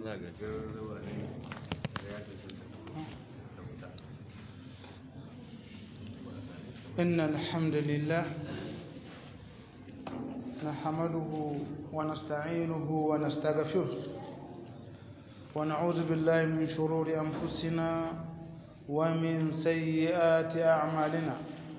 إن الحمد لله نحمده ونستعينه ونستغفره ونعوذ بالله من شرور أنفسنا ومن سيئات أعمالنا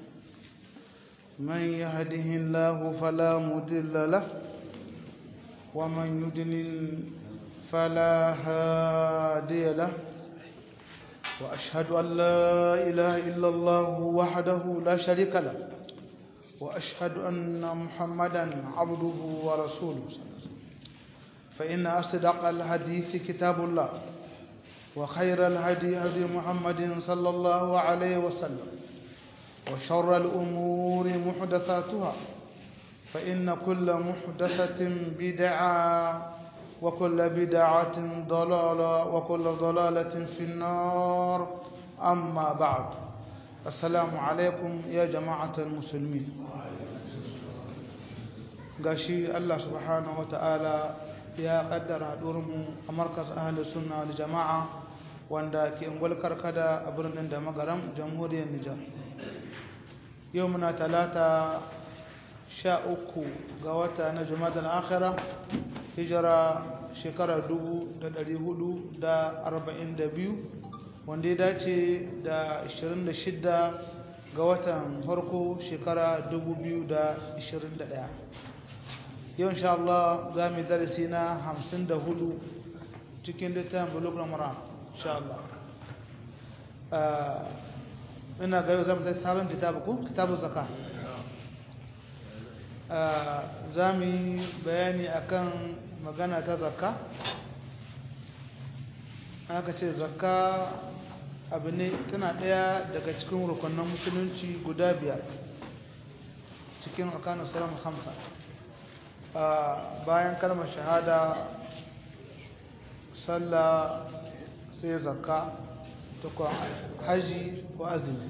من يهده الله فلا مضل له ومن يضلل فلا هادي له وأشهد أن لا إله إلا الله وحده لا شريك له وأشهد أن محمدا عبده ورسوله صلى الله عليه وسلم فإن أصدق الحديث كتاب الله وخير الهدي هدي محمد صلى الله عليه وسلم وشر الأمور محدثاتها فإن كل محدثة بدعة وكل بدعة ضلالة وكل ضلالة في النار أما بعد السلام عليكم يا جماعة المسلمين gashi Allah subhanahu wata'ala ya kaddara haɗurinmu a markas ahli sunna wal jama'a wanda ke ungwal karkada a birnin da magaram jamhuriyar Nijar yau muna talata sha uku ga wata na jumada akhira hijira shekara dubu da ɗari hudu da arba'in da biyu wanda ya dace da ashirin da shidda ga watan farko shekara dubu biyu da ashirin da ɗaya yau insha Allah za mu yi darasi na hamsin da hudu cikin littafin buluk ramadan insha Allah ina ga yau za mu zai sabon kitabu ko kitabu zaka za mu yi bayani akan magana ta zakka aka ce zakka abu ne tana ɗaya daga cikin rukunan musulunci guda biyar cikin arkanin salam hamsa bayan kalmar shahada sallah sai zakka ta kuwa haji ko azumi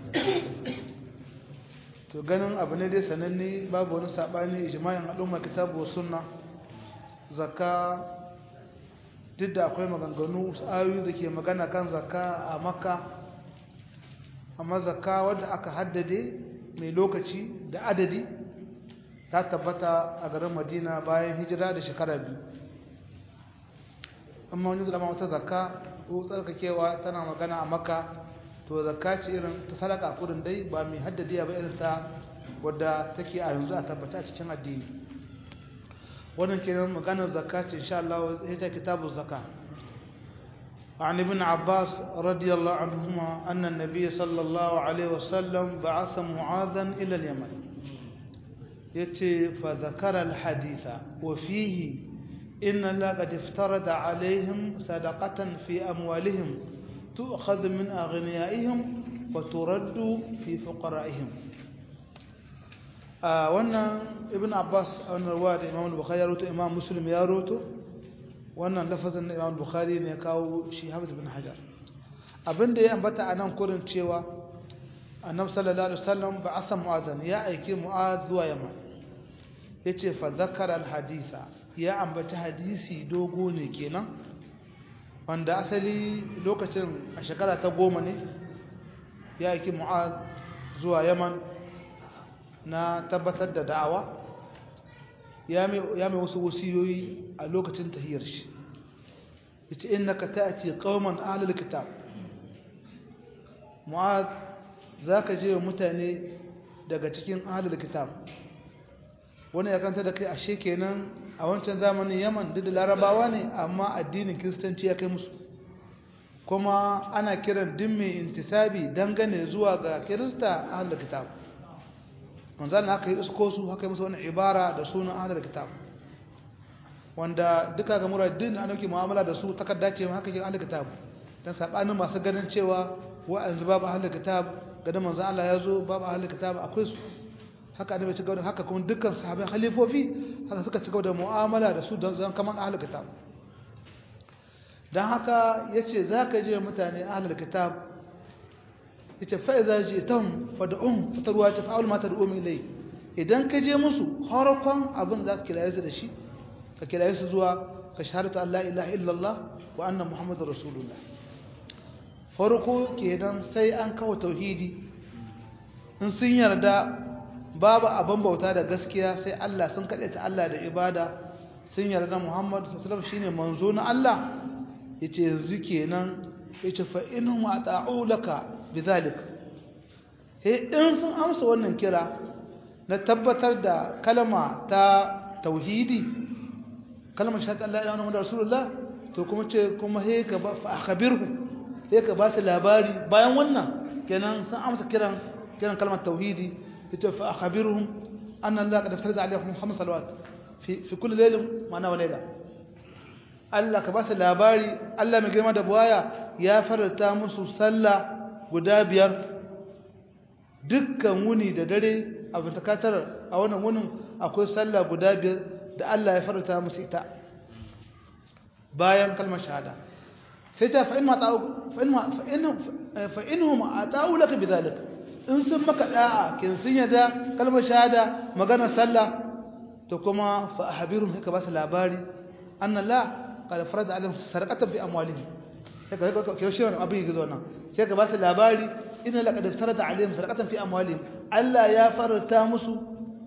to ganin abu ne dai sananne babu wani saɓani ijma'in al'umma kitabu sunna zakka duk da akwai maganganu ayoyi da ke magana kan zakka a makka amma zakka wadda aka haddade mai lokaci da adadi ta tabbata a garin madina bayan hijira da shekara biyu amma wani zama wata zakka ko tsarkakewa tana magana a makka to zakka ce irin ta sadaka kudin dai ba mai haddadiya ba irin ta wadda take a yanzu a tabbata cikin addini wannan kenan maganar zakka ce insha Allah ita kitabu zakka عن ابن عباس رضي الله عنهما أن النبي صلى الله عليه وسلم بعث معاذا إلى اليمن يتي فذكر الحديث وفيه إن الله قد افترض عليهم صدقة في أموالهم تؤخذ من أغنيائهم وترد في فقرائهم آه وانا ابن عباس وانا رواد امام البخاري يروتو امام مسلم يروتو وانا لفظ امام البخاري ne kawo shi Hafiz bin Hajar abinda ya ambata anan kurin cewa annabi sallallahu alaihi wasallam ba'atha mu'adhan ya aiki mu'adh zuwa yaman yace fa zakara al-haditha ya ambata hadisi dogo ne kenan wanda asali lokacin a shekara ta goma ne ya aiki mu'ad zuwa yaman na tabbatar da da'awa ya mai wasu wasiyoyi a lokacin tahiyar shi yace innaka ta'ti qauman ahlul kitab mu'ad zaka je wa mutane daga cikin ahlul kitab wani ya kanta da kai ashe kenan a wancan zamanin yaman duk da larabawa ne amma addinin kiristanci ya kai musu kuma ana kiran din mai intisabi dangane zuwa ga kirista ahlul kitab manzan haka yi isko su haka yi musu wani ibara da sunan ahlul kitab wanda duka ga muradin an dauki mu'amala da su takarda ce haka yin ahlul kitab dan sabanin masu ganin cewa wa'anzu babu ahlul kitab ganin manzan Allah ya zo babu ahlul kitab akwai su haka annabi ci gaba haka kuma dukkan sahabbai khalifofi haka suka ci gaba da mu'amala da su don zan kaman ahlul kitab dan haka yace zaka je mutane ahlul kitab yace fa idza ji'tum fad'um fatarwa ta fa'al ma tad'um ilay idan ka je musu harkon abin da zaka kiraye su da shi ka kiraye su zuwa ka shahadatu Allah ilaha illallah wa anna muhammadar rasulullah farko kenan sai an kawo tauhidi in sun yarda babu abin bauta da gaskiya sai Allah sun kaɗe ta Allah da ibada sun yarda Muhammad sallallahu alaihi shine manzo na Allah yace yanzu kenan yace fa inhum ata'u laka bidhalik he in sun amsa wannan kira na tabbatar da kalma ta tauhidi kalmar shahada Allah ilaha illallah rasulullah to kuma ce kuma he ka ba fa akhbirhu he ka ba su labari bayan wannan kenan sun amsa kiran kiran kalmar tauhidi yace fa akhbirhum anna Allah qad farada alaihim khams salawat fi fi kulli laylin ma'ana wa layla Allah ka ba su labari Allah mai girma da buwaya ya farata musu sallah guda biyar dukkan wuni da dare a bitakatar a wannan wunin akwai sallah guda biyar da Allah ya farata musu ita bayan kalmar shahada sai ta fa'in ma ta'u fa'in hum ata'u laka bidhalika in sun maka da'a kin sun yada kalmar shahada magana sallah to kuma fa ahbirum haka ba su labari anna la qad farada alaihim sarqatan fi amwalihim sai ka ka shi wannan abin gizo nan sai ka ba su labari inna la qad farada alaihim sarqatan fi amwalihim Allah ya farata musu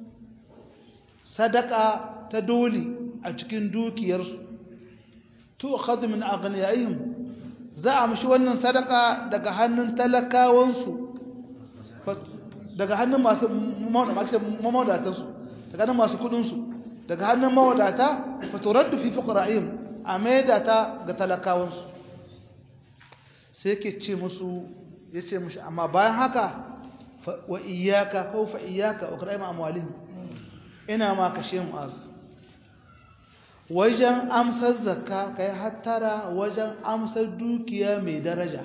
sadaka ta dole a cikin dukiyarsu tu'khadhu min aghniyaihim za a mishi wannan sadaka daga hannun talakawansu daga hannun masu mawadatansu daga hannun masu kudinsu daga hannun mawadata faturaddu fi fuqara'ihim a maida ta ga talakawansu sai ke ce musu ya ce mushi amma bayan haka wa iyaka ko fa iyaka wa qara'im amwalihim ina ma kashe mu az wajen amsar zakka kai hattara wajen amsar dukiya mai daraja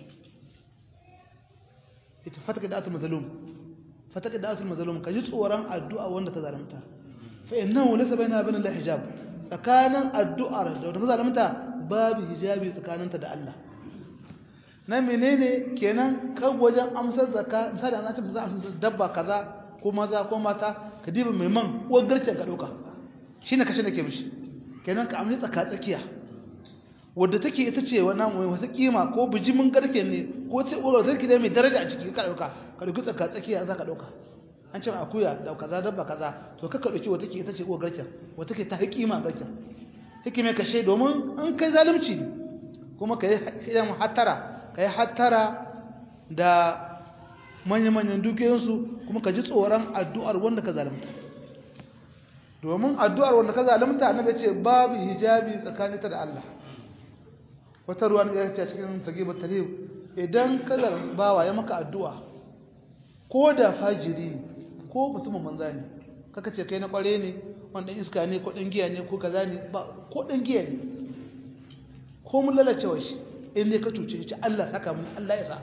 ita fataka da atul mazlum fataka da atul mazlum kaji tsoron addu'a wanda ka zalunta fa innahu laysa baina bain Allah hijab tsakanin addu'ar da wanda ka zalunta babu hijabi tsakaninta da Allah na menene kenan kan wajen amsar zakka misali an ce za a amsar dabba kaza ko maza ko mata ka diba mai man uwar garcen ka dauka shine kashe nake mishi kenan ka amshi tsaka tsakiya wadda take ita ce wannan mai wata kima ko bijimin garke ne ko ce uwar sarki da mai daraja a ciki ka dauka ka dauki tsaka tsakiya za ka dauka an ce akuya da kaza dabba kaza to ka dauki wata ke ita ce uwar garken wata ke ta kima garken hikime kashe domin an kai zalunci kuma ka yi hattara ka yi hattara da manya-manyan dukiyoyinsu kuma ka ji tsoron addu'ar wanda ka zalunta domin addu'ar wanda ka zalunta annabi ce babu hijabi tsakaninta da Allah wata ruwan ya ce cikin sagibar tarihib idan ka zalunta bawa ya maka addu'a ko da fajiri ne ko mutumin manza ne kaka ce kai na kware ne wanda iska ne ko ɗan giya ne ko kaza ne ba ko ɗan giya ne ko mun lalacewa shi in ne ka cuce shi Allah saka mun Allah ya sa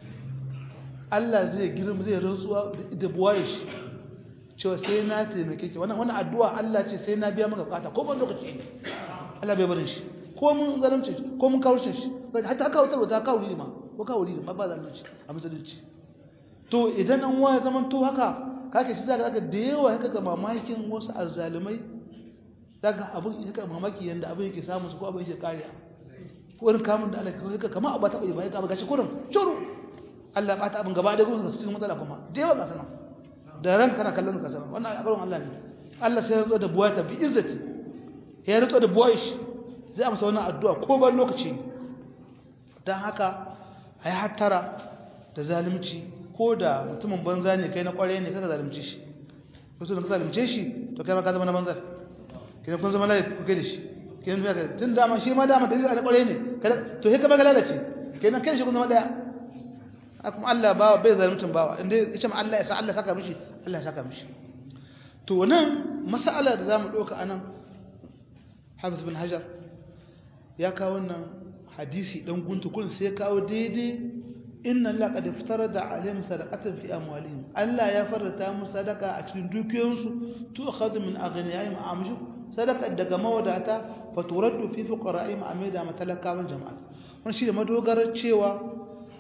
Allah zai girma zai rantsuwa da buwaye shi cewa sai na taimake ki wannan wannan addu'a Allah ce sai na biya maka bukata ko ban lokaci ne Allah bai barin shi ko mun zalunci ko mun kawurce shi hatta haka wutar ta kawo ma ko kawo ma ba zalunci a musulunci to idan an waya zaman to haka kake shi zaka zaka da yawa haka ga mamakin wasu azzalumai daga abin haka mamaki yanda abin yake samu su ko abin yake kariya ko irin kamun da Allah ka kama abu ta bai bai ka gashi kurin shuru Allah ba ta abin gaba da gurin cikin matsala kuma da yawa kasana da ran kana kallon kasana wannan akarin Allah ne Allah sai ya zo da buwata bi izzati ya rito da buwaish zai amsa wannan addu'a ko ban lokaci dan haka ai hattara da zalunci ko da mutumin banza ne kai na kware ne kaga zalunci shi ko so da ka zalunce shi to kai ma ka zama na banzar kina kun zama lai ku kai da shi kenan ya tun dama shi ma dama dalilin alƙware ne to sai ka ba lalace kenan kai shi kun zama daya kuma Allah bawa bai zaluntin bawa inda yace ma Allah ya sa Allah saka mishi Allah ya saka mishi to nan mas'ala da zamu doka anan Hafiz bin Hajar ya kawo wannan hadisi dan guntu kun sai ya kawo daidai inna Allah qad iftarada alaihim sadaqatan fi amwalihim Allah ya farata musu sadaka a cikin dukiyoyinsu tu akhadhu min aghniyahim amshu sadaka daga mawadata faturaddu fi fuqara'ihim amida matalakawan jama'a wannan shi da madogarar cewa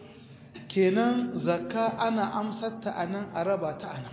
kenan zakka ana amsarta anan a raba ta anan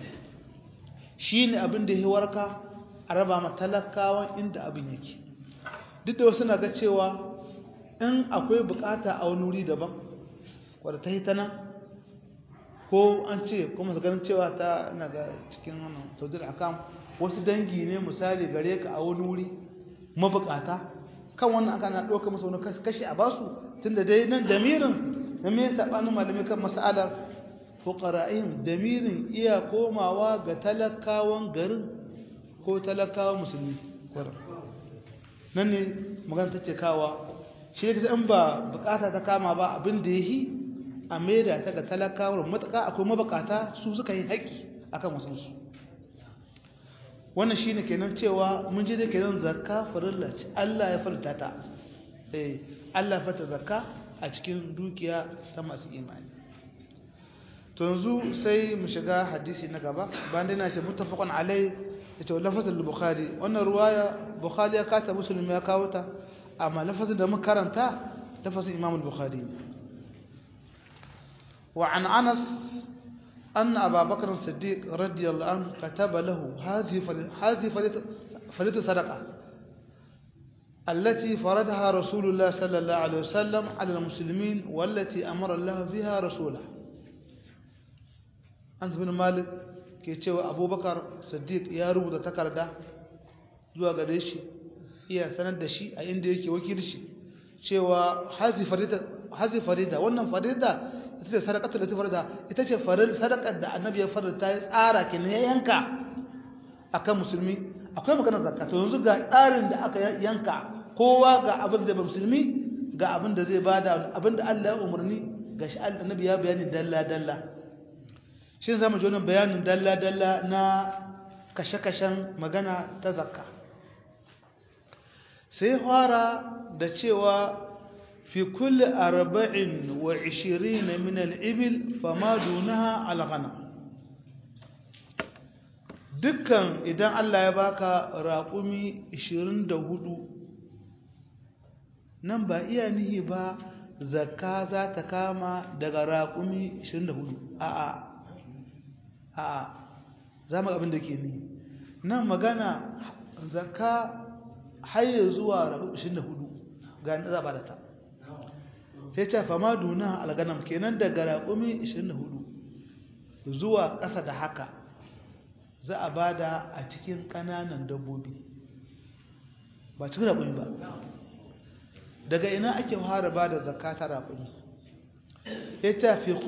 shine abin da ya warka a raba matalakawan inda abin yake duk da wasu na ga cewa in akwai bukata a wani wuri daban wadda ta yi ta nan ko an ce kuma su ganin cewa ta na ga cikin wannan saudi akam wasu dangi ne misali gare ka a wani wuri mabukata kan wannan aka na ɗauka masa wani kashi a basu tun da dai nan damirin na me saɓanin malamai kan mas'alar fuqara'in damirin iya komawa ga talakawan garin ko talakawan musulmi nan ne magana ta ce kawa shi ne in ba bukata ta kama ba abin da ya yi a maida ta ga talakawar matuƙa akwai mabukata su suka yi haƙƙi akan wasansu wannan shi ne kenan cewa mun ji da kenan zakka farilla ce Allah ya farta ta eh Allah fata zakka a cikin dukiya ta masu imani to yanzu sai mu shiga hadisi na gaba bayan dai na ce muttafaqun alai yace lafazin bukhari wannan ruwaya bukhari ya kata muslim ya kawo ta amma lafazin da muka karanta lafazin imam al-bukhari wa an anas أن أبا بكر الصديق رضي الله عنه كتب له هذه هذه فريضة صدقة التي فرضها رسول الله صلى الله عليه وسلم على المسلمين والتي أمر الله بها رسوله أنت بن مالك ke cewa abubakar siddiq ya rubuta takarda zuwa gare shi iya sanar da shi a inda yake wakilci cewa hazi farida wannan farida ita ce sadaqatul lati farida ita ce farid sadaqar da annabi ya farida ya tsara ke ne yanka akan musulmi akwai maganar zakka to yanzu ga tsarin da aka yanka kowa ga abin da ba musulmi ga abin da zai bada abin da Allah ya umarni ga shi annabi ya bayani dalla dalla shi za mu ji wani bayanin dalla-dalla na kashe-kashen magana ta zakka sai fara da cewa fi kulli arba'in wa ishirin min al'ibil fama dunaha alghana dukkan idan Allah ya baka raƙumi 24 nan ba iya nihi ba zakka za ta kama daga raƙumi 24 a'a a'a za mu abin da ke ni nan magana zakka haye zuwa rabu 24 ga ni za ba da ta sai ce fama duna alganam kenan daga raƙumi 24 zuwa ƙasa da haka za a ba da a cikin ƙananan dabbobi ba cikin raƙumi ba daga ina ake fara ba da zakka ta raƙumi ita fi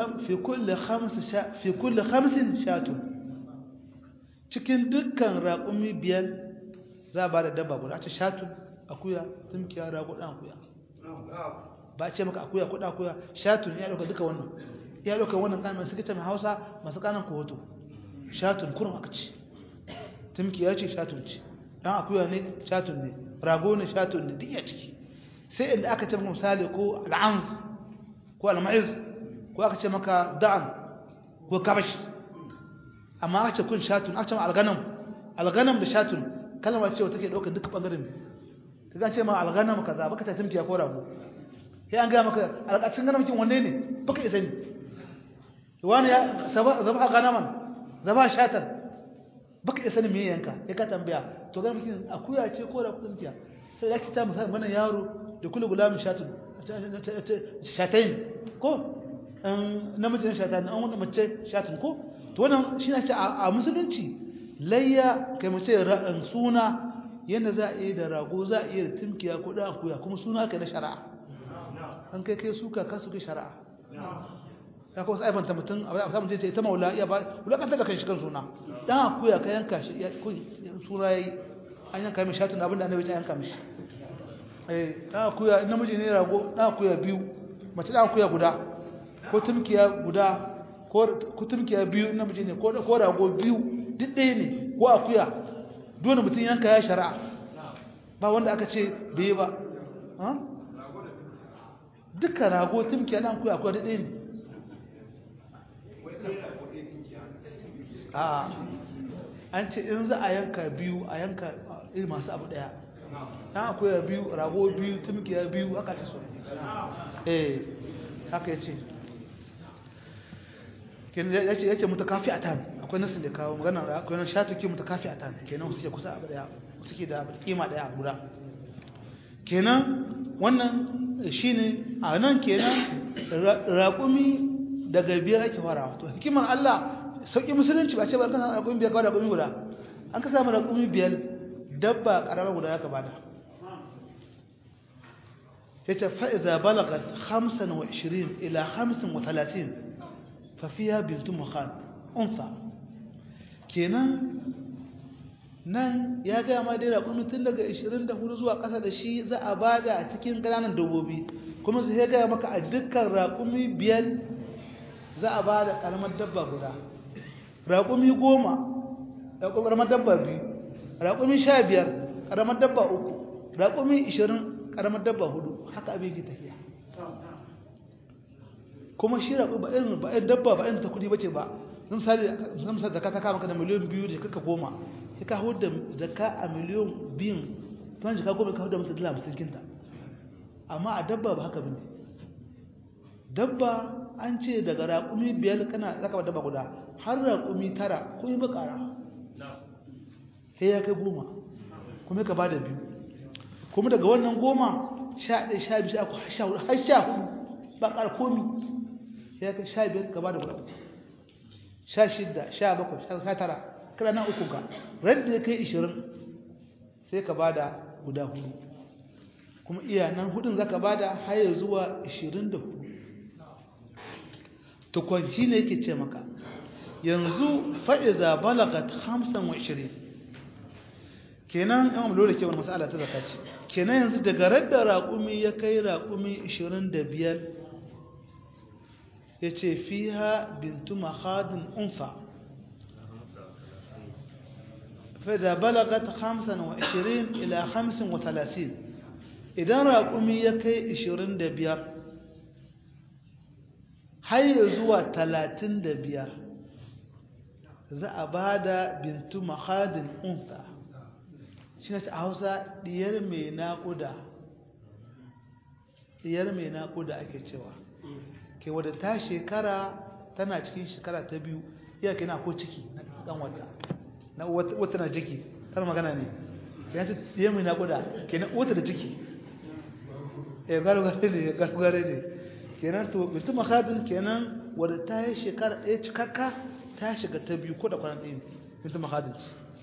kulle hamsin shatun cikin dukkan raƙumi biyar za a ba da dabba guda ta shatun akuya tumkiya rago ɗan akuya ba ce maka akuya kuɗa akuya shatun ya ɗauka duka wannan ya ɗauka wannan ƙanan masu kita mai hausa masu ƙanan kohoto shatun kurin aka ce tumkiya ce shatun ce ɗan akuya ne shatun ne rago ne shatun ne duk ya ciki sai inda aka ce misali ko al'anz ko al-ma'iz ko aka ce maka da'an ko kabash amma aka ce kun shatun aka ce al-ghanam al-ghanam da shatun kalma ce wata ke daukar duk bangaren ka ga ce ma al-ghanam kaza baka ta timtiya ko rago sai an ga maka alƙacin ghanam kin wanne ne baka isa ne wani ya zaba ghanaman zaba shatan baka isa ne me yanka ya ka tambaya to ghanam kin akuya ce ko rago timtiya sai ya kita misali mana yaro da kullu gulamin shatun shatayin ko namijin shatayin an wani mace shatin ko to wannan shi na ce a musulunci layya kai mace suna yadda za a yi da rago za a iya da timkiya ko ɗan akuya kuma suna kai na shari'a an kai kai suka kan suke shari'a ya kawo sai aibanta mutum a samun ce ta maula iya ba wulakantar da kan shi kan suna ɗan akuya ka yanka shi suna ya yi an yanka mai shatin abinda annabi ta yanka mishi ɗan akuya namiji ne rago ɗan akuya biyu mace ɗan akuya guda ko tumkiya guda ko tumkiya biyu namiji ne ko rago biyu duk ɗaya ne ko akuya dole mutum yanka ya shari'a ba wanda aka ce bai ba duka rago tumkiya ɗan akuya akuya duk ɗaya ne a an ce in za a yanka biyu a yanka iri masu abu ɗaya na akwai biyu rago biyu tumkiya biyu haka ta so eh haka ya ce ya ce ya ce mutakafi a tan akwai nasin da kawo magana akwai nan shatuki mutakafi a tan kenan suke kusa abu daya suke da kima daya guda kenan wannan shine a nan kenan raƙumi daga biyar ake farawa to hikimar Allah sauƙi musulunci ba ce ba kana raƙumi biyar kawai raƙumi guda an ka samu raƙumi biyar dabba ƙarama guda ya ka bada ya ce fa'iza balagat hamsin wa ishirin ila hamsin wa talatin fafiya bintu muhan unsa kenan nan ya gaya ma dai raƙumi tun daga 24 zuwa ƙasa da shi za a ba da a cikin ƙananan dabbobi kuma su ya gaya maka a dukkan raƙumi biyar za a ba da ƙaramar dabba guda raƙumi goma ƙaramar dabba biyu raƙumi sha biyar ƙaramar dabba uku raƙumi ishirin ƙaramar dabba hudu haka abin ke tafiya kuma shi raƙumi ba irin ba irin dabba ba irin ta kudi bace ba sun sali sun sa zakka ta kama ka da miliyan biyu da kaka goma sai ka huda zakka a miliyan biyun tuwan jika goma ka huda masa dala hamsin kinta amma a dabba ba haka bane dabba an ce daga raƙumi biyar kana zaka ba dabba guda har raƙumi tara kun yi bakara sai ya kai goma kuma ka ba da biyu kuma daga wannan goma sha ɗaya sha biyu sha uku har sha hudu ba ƙara komi ya kai sha biyar ka ba da guda sha shidda sha bakwai sha tara kana na uku ka radda ya kai ishirin sai ka ba da guda hudu kuma iya nan hudun za ka ba da haya zuwa ishirin da hudu tukwan shi ne yake ce maka yanzu fa'iza balagat hamsin wa ishirin kenan yan lura ke wani masala ta zaka ce kenan yanzu daga radda raƙumi ya kai raƙumi ishirin da biyar ya ce fiha bintu mahadin unfa فإذا بلغت خمسا وعشرين إلى خمس وثلاثين إذا رأقمي يكي عشرين دبيار هاي زوا تلاتين دبيار za a ba da bintu mahadin unsa shi na a hausa diyar mai naƙuda diyar mai naƙuda ake cewa ke wadda ta shekara tana cikin shekara ta biyu iya ke na ko ciki ɗan wata na wata na ciki tana magana ne ya ce diyar mai naƙuda ke na wata da ciki ya gargare ne ya gargare ne kenan to bintu mahadin kenan wadda ta yi shekara ɗaya cikakka ta shiga ta biyu ko da kwanan ɗaya bintu mahadin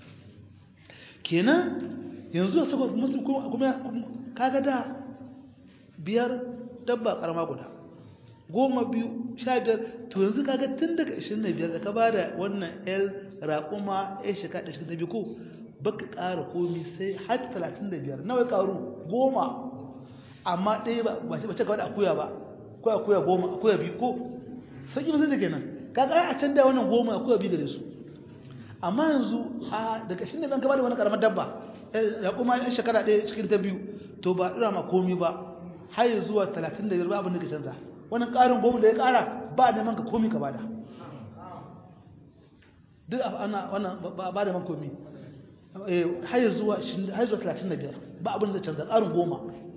kenan yanzu da saboda mutum kuma kaga da biyar dabba karama guda goma biyu sha biyar to yanzu kaga tun daga ishirin da biyar da ka ba da wannan yar raƙuma ya shiga da shiga ta biyu ko baka ƙara komi sai har talatin da biyar nawa ƙaru goma amma ɗaya ba ba ce ba ce gaba da akuya ba ko akuya goma akuya biyu ko sauƙi mutum da kenan kaga a can da wannan goma akuya biyu da su amma yanzu a daga shi ne ban gaba da wani karamar dabba ya kuma yan shekara ɗaya cikin ta biyu to ba ɗira ma komi ba har yi zuwa talatin da biyar ba abin da ke canza wani ƙarin goma da ya ƙara ba neman ka komi ka bada duk ana wannan ba da man komi har yi zuwa har zuwa talatin da biyar ba abin da canza ƙarin goma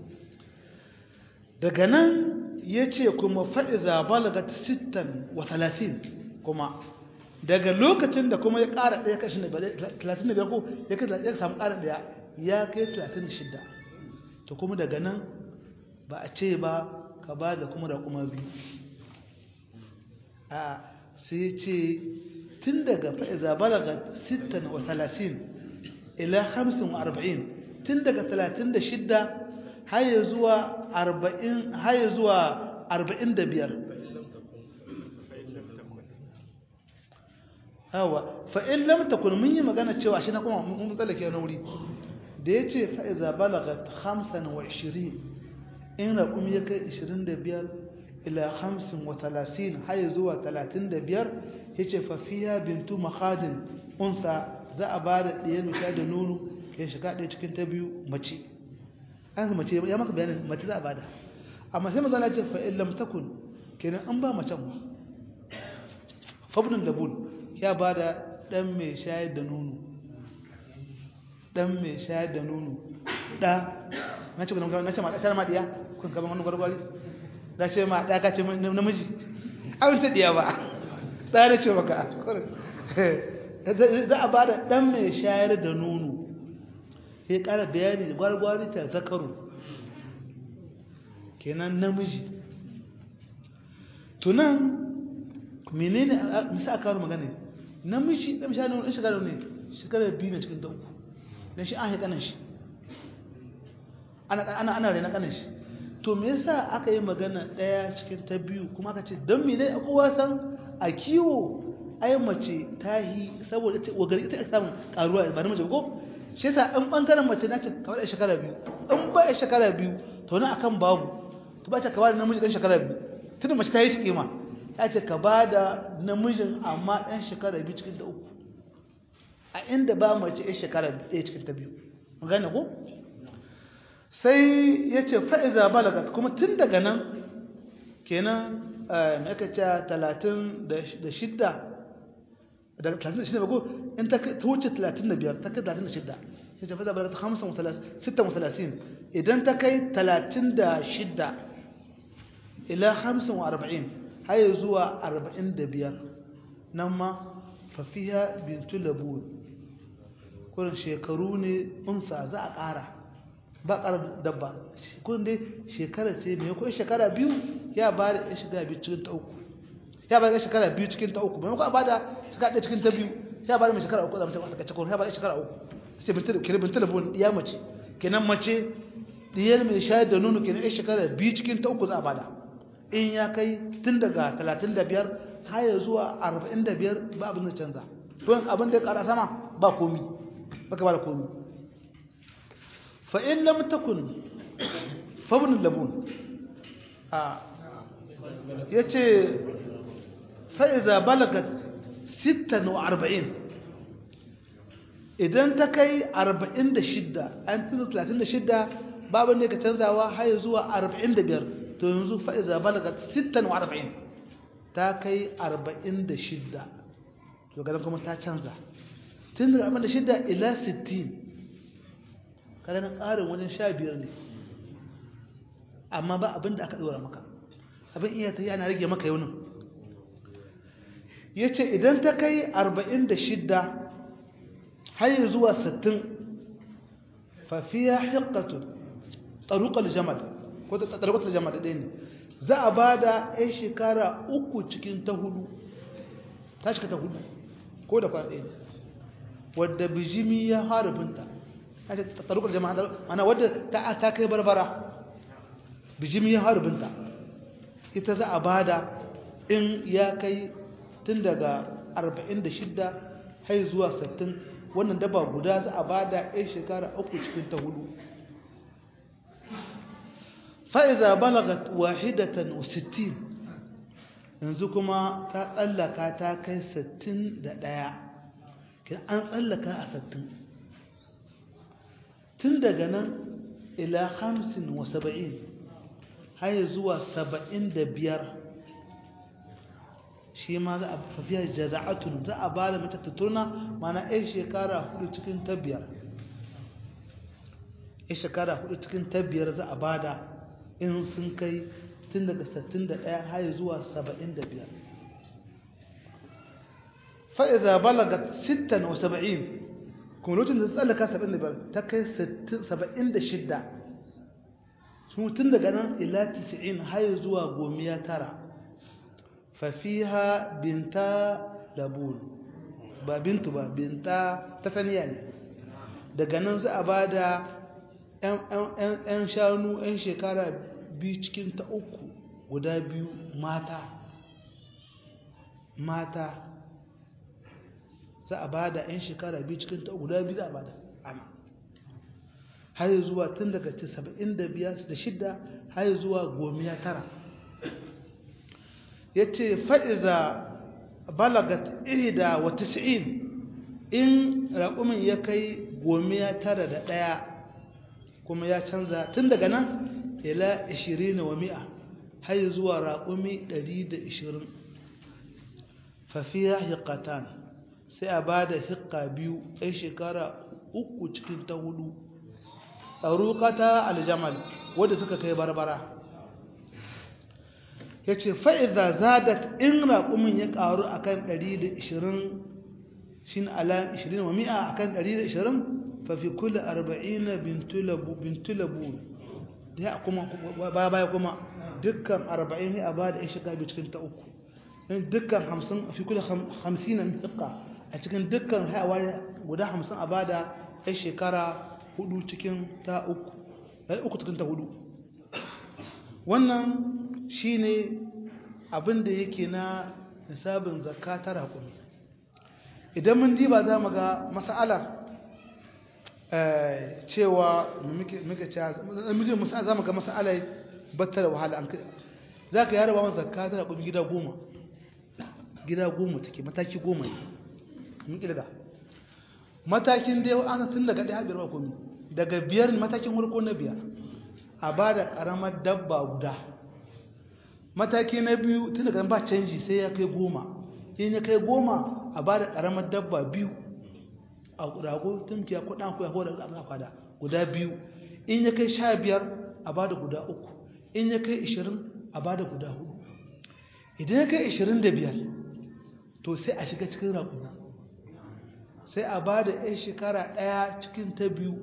daga nan ya ce kuma fa'iza balagat sittan wa talatin kuma daga lokacin da kuma ya ƙara ɗaya kashin da talatin da biyar ko ya kai ya samu ƙarin ɗaya ya kai talatin da shidda to kuma daga nan ba a ce ba ka ba da kuma da kuma biyu a sai ce tun daga fa'iza balaga sittan wa talatin ila hamsin wa arba'in tun daga talatin da shidda har ya zuwa arba'in har ya zuwa arba'in da biyar hawa fa'in lamta kun mun yi magana cewa shi na kuma mun tsallake wani wuri da ya ce fa'iza balaga hamsin wa ishirin in raƙumi ya kai ishirin da biyar ila hamsin wa talatin har zuwa talatin da biyar ya ce fafiya bintu mahadin unsa za a ba da ɗaya misha da nono ya shiga ɗaya cikin ta biyu mace an mace ya maka bayanin mace za a bada amma sai mazana ce fa'in lamtakun kenan an ba macen ba fabnin labun ya ba da ɗan mai shayar da nono ɗan mai shayar da nono ɗa na ce na ce ma ɗa ma ɗiya kun gaban wani gwargwari da ce ma ɗa ka ce namiji abin ta ɗiya ba ɗa da ce maka za a ba da ɗan mai shayar da nono ya ƙara bayani da gwargwari ta zakaru kenan namiji tunan menene misa aka kawo magana namiji da misali wani shekara ne shekara biyu ne cikin ta uku don shi an haikanan shi ana ana rena kanan shi to me yasa aka yi magana daya cikin ta biyu kuma aka ce don mene a kowa san a kiwo ai mace ta yi saboda ita wagari ita samun karuwa ba namiji ko shi yasa an bangaren mace na ce kawai da shekara biyu in ba shekara biyu to na akan babu to ba ta kawai da namiji dan shekara biyu tunda mace ta yi kima ta ce ka ba da namijin amma dan shekara biyu cikin ta uku a inda ba mace ya shekara ɗaya cikin ta biyu magana ko sai ya ce fa'iza balagat kuma tun daga nan kenan mai aka ce talatin da shidda daga talatin da shidda ba ko in ta wuce talatin da biyar ta kai talatin da shidda ya ce fa'iza balagat hamsin sittan talatin idan ta kai talatin da shidda ila hamsin wa arba'in har zuwa arba'in da biyar nan ma fafiya bintu labun kurin shekaru ne unsa za a ƙara ba ƙarar dabba kun dai shekara ce mai ko shekara biyu ya ba da ya shekara biyu cikin ta uku ya ba da shekara biyu cikin ta uku mai ko ba da shekara ɗaya cikin ta biyu ya ba da mai shekara uku da mutum a takaice ya ba da shekara uku ce kira bin talabon ya mace kenan mace diyar mai shayar da nono kenan ya shekara biyu cikin ta uku za a bada in ya kai tun daga talatin da biyar har zuwa arba'in da biyar ba abin da canza don abin da ya ƙara sama ba komi baka ba da komi فإن لم تكن فابن اللبون آه. يتي فإذا بلغت ستا وأربعين idan ta kai 46 an tuna 36 babu ne ka canzawa har zuwa 45 to yanzu fa iza balagat 46 ta kai 46 to ga kuma ta canza tun daga 46 ila 60 kada na ƙarin wajen sha biyar ne amma ba abin da aka ɗora maka abin iya ta yi ana rage maka yaunin ya ce idan ta kai arba'in da shidda har zuwa sittin fafiya hikatun tsarukar jamal ko ta tsarukar jamal da ɗaya ne za a ba da ya shekara uku cikin ta hudu ta cika ta hudu ko da kwana ɗaya ne wadda bijimi ya harabinta tsarukar jama'a mana wadda ta ta kai barbara bijimi ya harbinta ita za a bada in ya kai tun daga 46 har zuwa 60 wannan daba guda za a bada yan shekara uku cikin ta hudu fa'iza balagat wahidatan wa 60 yanzu kuma ta tsallaka ta kai 61 kin an tsallaka a 60 tun daga nan ila hamsin wa saba'in har zuwa saba'in da biyar shi ma za a fafiya jaza'atun za a ba da mata tattuna mana ya shekara hudu cikin ta biyar ya shekara hudu cikin ta biyar za a ba da in sun kai tun daga 61 har zuwa 75 fa'iza balaga 76 kuma lokacin da tsallaka 75 ta kai 76 sun tun daga nan ila 90 har zuwa gomiya tara fafiha binta labun ba bintu ba binta ta saniya ne daga nan za a ba da 'yan shanu 'yan shekara biyu cikin ta uku guda biyu mata mata za a ba da 'yan shekara biyu cikin ta guda biyu za a ba da ama har zuwa tun daga 75 da shidda har zuwa gomiya tara ya ce fa'iza balagat ihda wa tis'in in raƙumin ya kai gomiya tara da ɗaya kuma ya canza tun daga nan ila 20 wa mi'a har zuwa raƙumi 120 fafiya hiƙatan sai a ba da hiƙa biyu ɗan shekara uku cikin ta hudu tsarukata aljamal wadda suka kai barbara ya ce fa'iza zadat in raƙumin ya ƙaru a kan 120 shi ala 20 wa mi'a a kan 120 fafi kula 40 bintulabu da ya kuma baya baya kuma dukkan arba'in ya ba da ya shiga biyu cikin ta uku dukkan hamsin fi kula hamsin na miƙa a cikin dukkan hayawa guda hamsin a ba da ya shekara hudu cikin ta uku ya uku cikin ta hudu wannan shi ne abinda yake na nisabin zakka ta raƙumi idan mun diba za mu ga mas'alar cewa muke cewa za mu ga mas'alar batta da wahala an za ka yara ba wani zakka ta raƙumi gida goma gida goma take mataki goma ne mun ƙirga matakin da yau an tun daga ɗaya biyar ba komi daga biyar matakin farko na biyar a ba da ƙaramar dabba guda mataki na biyu tun daga ba canji sai ya kai goma in ya kai goma a ba da ƙaramar dabba biyu a rago tun ya kuɗa ku ya hoda da kwada guda biyu in ya kai sha biyar a ba da guda uku in ya kai ishirin a ba da guda hudu idan ya kai ishirin da biyar to sai a shiga cikin raƙuna sai a ba da 'yan shekara ɗaya cikin ta biyu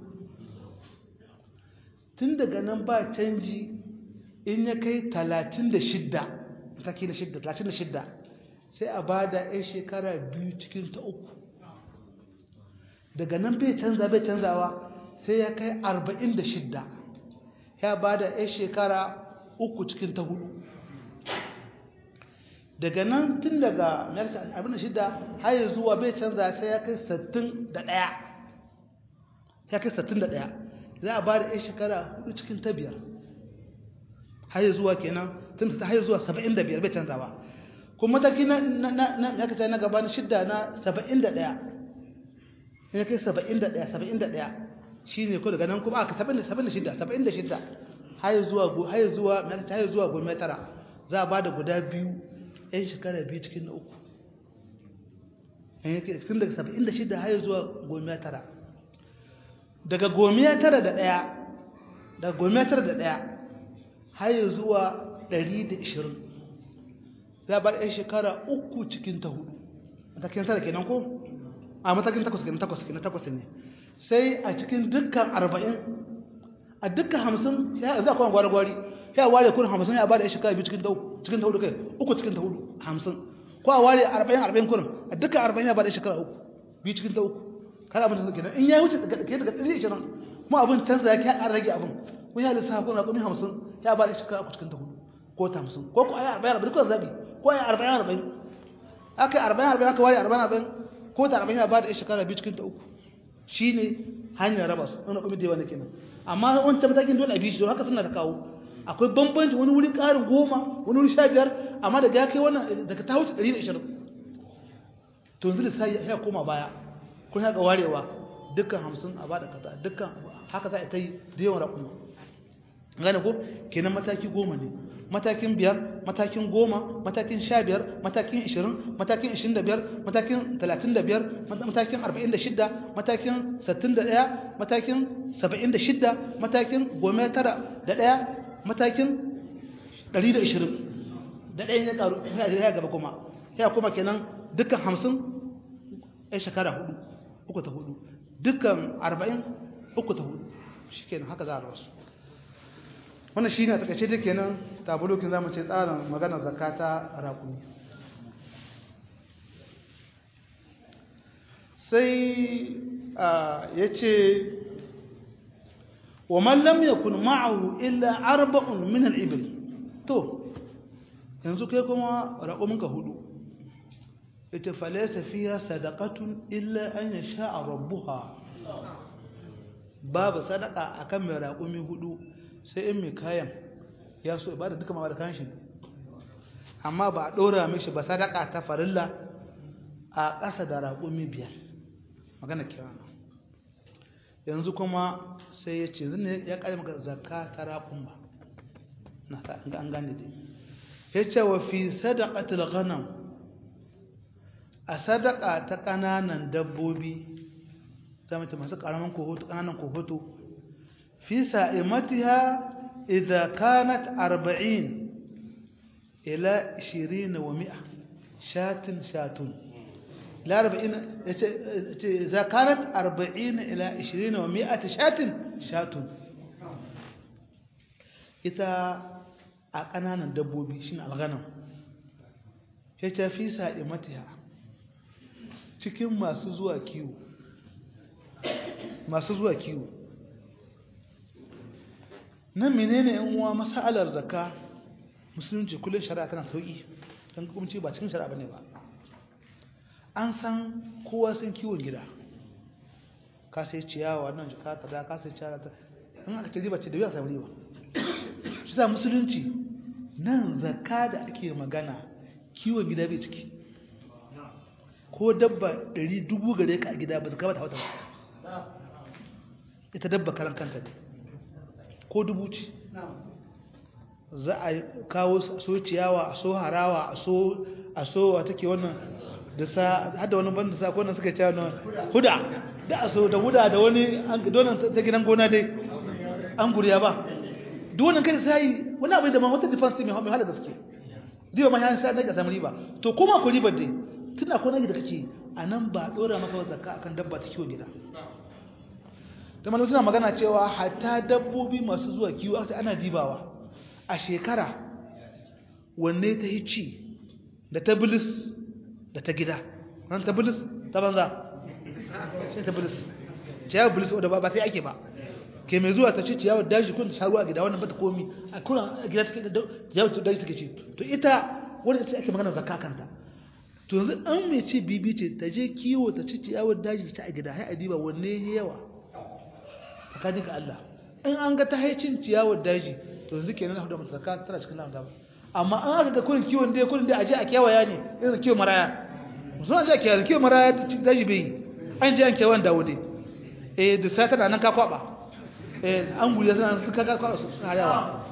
tun daga nan ba canji in ya kai talatin da shidda mataki da shidda talatin da shidda sai a ba da 'yan shekara biyu cikin ta uku daga nan bai canza bai canzawa sai ya kai arba'in da shidda ya ba da 'yan shekara uku cikin ta hudu daga nan tun daga abin da shidda har yi zuwa bai canza sai ya kai sattin da ɗaya ya kai sattin da ɗaya za a ba da 'yan shekara hudu cikin ta biyar har yi zuwa kenan tun ta har zuwa saba'in da biyar bai canza ba kuma mataki na na kaca na gaba na shidda na saba'in da ɗaya ya kai saba'in da ɗaya saba'in da ɗaya shi ne ko daga nan kuma aka saba'in da saba'in da shidda saba'in da shidda har zuwa har zuwa na kaca har zuwa goma tara za a ba da guda biyu 'yan shekara biyu cikin na uku tun daga saba'in da shida har zuwa gomiya tara daga gomiya tara da ɗaya daga gomiya tara da ɗaya har zuwa ɗari da ishirin za a bar 'yan shekara uku cikin ta hudu matakin tara kenan ko a matakin takwas kenan takwas kenan takwas ne sai a cikin dukkan arba'in a dukkan hamsin ya za a kwan gwari-gwari ya ware kun hamsin ya ba da 'yan shekara biyu cikin ta uku cikin ta hudu kai uku cikin ta hudu hamsin ko a ware arba'in arba'in kurin a duka arba'in ya ba da shekara uku biyu cikin ta uku kada abin da suke nan in ya wuce daga daga ɗari ishirin kuma abin canza ya kai an rage abin kun ya lissafa kun raƙumi hamsin ya ba da shekara uku cikin ta hudu ko ta hamsin ko ku a yi arba'in arba'in kuka zaɓi ko a yi arba'in arba'in aka yi arba'in arba'in aka ware arba'in arba'in ko ta arba'in ya ba da shekara biyu cikin ta uku shi ne hanyar raba su wani raƙumi da yawa na kenan amma wancan matakin dole a biyu shi don haka suna da kawo akwai bambanci wani wuri ƙarin goma wani wuri sha biyar amma daga ya kai wannan daga ta wuce ɗari da ishirin to yanzu da sai ya koma baya kun haka warewa dukkan hamsin a bada kaza dukkan haka za a ta yi da yawan raƙuma gane ko kenan mataki goma ne matakin biyar matakin goma matakin sha biyar matakin ishirin matakin ishirin da biyar matakin talatin da biyar matakin arba'in da shidda matakin sittin da ɗaya matakin saba'in da shidda matakin goma tara da ɗaya matakin 120 da ɗaya ya ƙaru ya gaba kuma ya kuma kenan dukkan 50 ya shekara hudu uku ta hudu dukkan 40 uku ta hudu shi kenan haka za a rasu wannan shi ne a takaice da kenan tabulokin za mu ce tsarin maganar zakata raƙumi sai ya ce ومن لم يكن معه إلا أربع من الإبل تو yanzu kai kuma raƙuminka hudu ita falesa fiya sadaqatun illa an yasha rabbuha babu sadaka akan mai raƙumi hudu sai in mai kayan ya so ibada duka ma da kan shi amma ba a ɗora mishi ba sadaka ta farilla a ƙasa da raƙumi biyar magana kirana yanzu kuma sai ya ce zane ya ƙari maka zakka ta raƙun ba na ta an gane dai ya ce wa fi sadaqatul ghanam a sadaka ta ƙananan dabbobi zama ta masu ƙaramin kohoto ƙananan kohoto fi sa'imatiha idza kanat 40 ila 20 wa 100 shatin shatun لا أربعين إذا كانت أربعين إلى عشرين ومائة شاة شاة ita a ƙananan dabbobi shi ne alganan ya ta fi sa'i matiya cikin masu zuwa kiwo masu zuwa kiwo nan menene yan uwa masalar zakka musulunci kullum shari'a tana sauki don hukunci ba cikin shari'a bane ba an san kowa sun kiwon gida ka sai ciyawa nan jika kaza ka sai ciyawa in aka ce riba ce da biya samu riba shi sa musulunci nan zakka da ake magana kiwon gida bai ciki ko dabba ɗari dubu gare ka a gida ba zaka ba ta wata ba ita dabba karan kanta ne ko dubu ce za a kawo so ciyawa a so harawa a so a so a take wannan da sa hada wani banda sa ko nan suka ciyawa na huda da a so da huda da wani donan ta gidan gona dai an guriya ba duk wannan kai sai wani abu da ma wata defense mai mai hala gaske diwa ma yan sai daga samari ba to kuma ko ribar dai tunda ko nake da kake anan ba dora maka zakka akan dabba ta kiwo gida da malu suna magana cewa hatta dabbobi masu zuwa kiwo aka ana dibawa a shekara wanne ta yi ci da ta bilis da ta gida nan ta bilis ta banza sai ta bilis ciyawar bilis wadda ba sai ake ba ke mai zuwa ta ci ciyawar daji kun ta sha ruwa a gida wannan ba ta komi a kuna a gida take da ciyawar daji take ci to ita wadda ta ake magana zakka kanta to yanzu an mai ci bibi ce ta je kiwo ta ci ciyawar daji ta a gida hai a diba wanne yawa tsakanin ga Allah in an ga ta haicin ciyawar daji to yanzu kenan hudu mata zakka tana cikin lamun ba amma an aka ga kullun kiwon dai kullun dai aje a kewaya ne irin kiwon maraya musu aje a kewaya kiwon maraya daji bai an je an kewan dawo dai eh da sai tana nan ka kwaba eh an guriya sana suka ka kwaba su harawa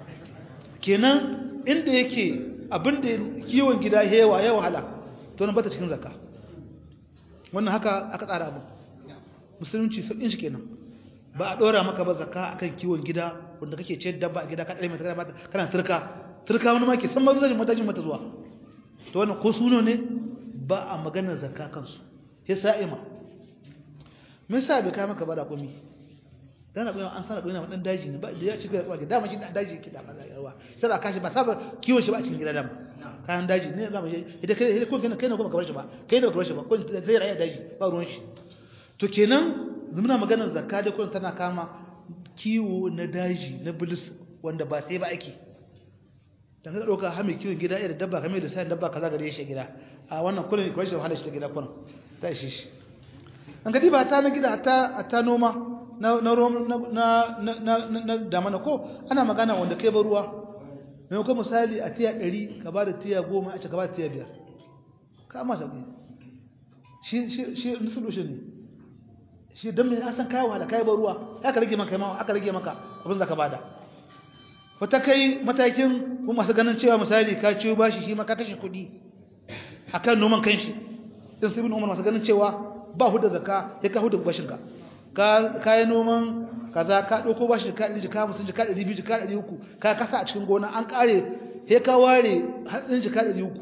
kenan inda yake abinda kiwon gida yawa ya wahala to nan bata cikin zakka wannan haka aka tsara abu musulunci sauƙin shi kenan ba a ɗora maka ba zakka akan kiwon gida wanda kake ciyar dabba a gida ka ɗare mata kana kana turka turka wani ma ke san ma zuwa matajin mata zuwa to wannan ko suno ne ba a maganar zakka kansu ya sa'ima me yasa bai kai maka ba da komi dan na an sana koyi na dan daji ne ba da ya ci ga kwaje dama shi da daji yake da maza yawa sai ba kashi ba saba kiwon shi ba a cikin gida dama kayan daji ne dama ita kai ko kai kai ne kuma kabar shi ba kai ne kabar shi ba ko zai rayu daji ba ruwan shi to kenan muna maganar zakka da kullum tana kama kiwo na daji na bilis wanda ba sai ba ake dan ka dauka ha mai kiwon gida irin dabba kamar da sai dabba kaza gare shi gida a wannan kullum ko shi wahala shi da gida kullum ta shi shi an gadi ba ta na gida ta ta noma na na na na na da mana ko ana magana wanda kai ba ruwa mai ko misali a tiya 100 ka ba da tiya 10 a ce ka ba da tiya 5 ka ma sauki shi shi shi solution ne shi don mai an san kayan wahala kayan ruwa aka rage maka mawa aka rage maka abin da ka bada wata kai matakin kuma masu ganin cewa misali ka ciwo bashi shi maka kashe kuɗi akan noman kanshi din su bin umar masu ganin cewa ba huda zakka ya ka huda bashin ka ka kayan noman kaza ka ɗauko bashi ka ɗari jika musun jika ɗari biyu jika ɗari uku ka kasa a cikin gona an ƙare ya ka ware hatsin jika ɗari uku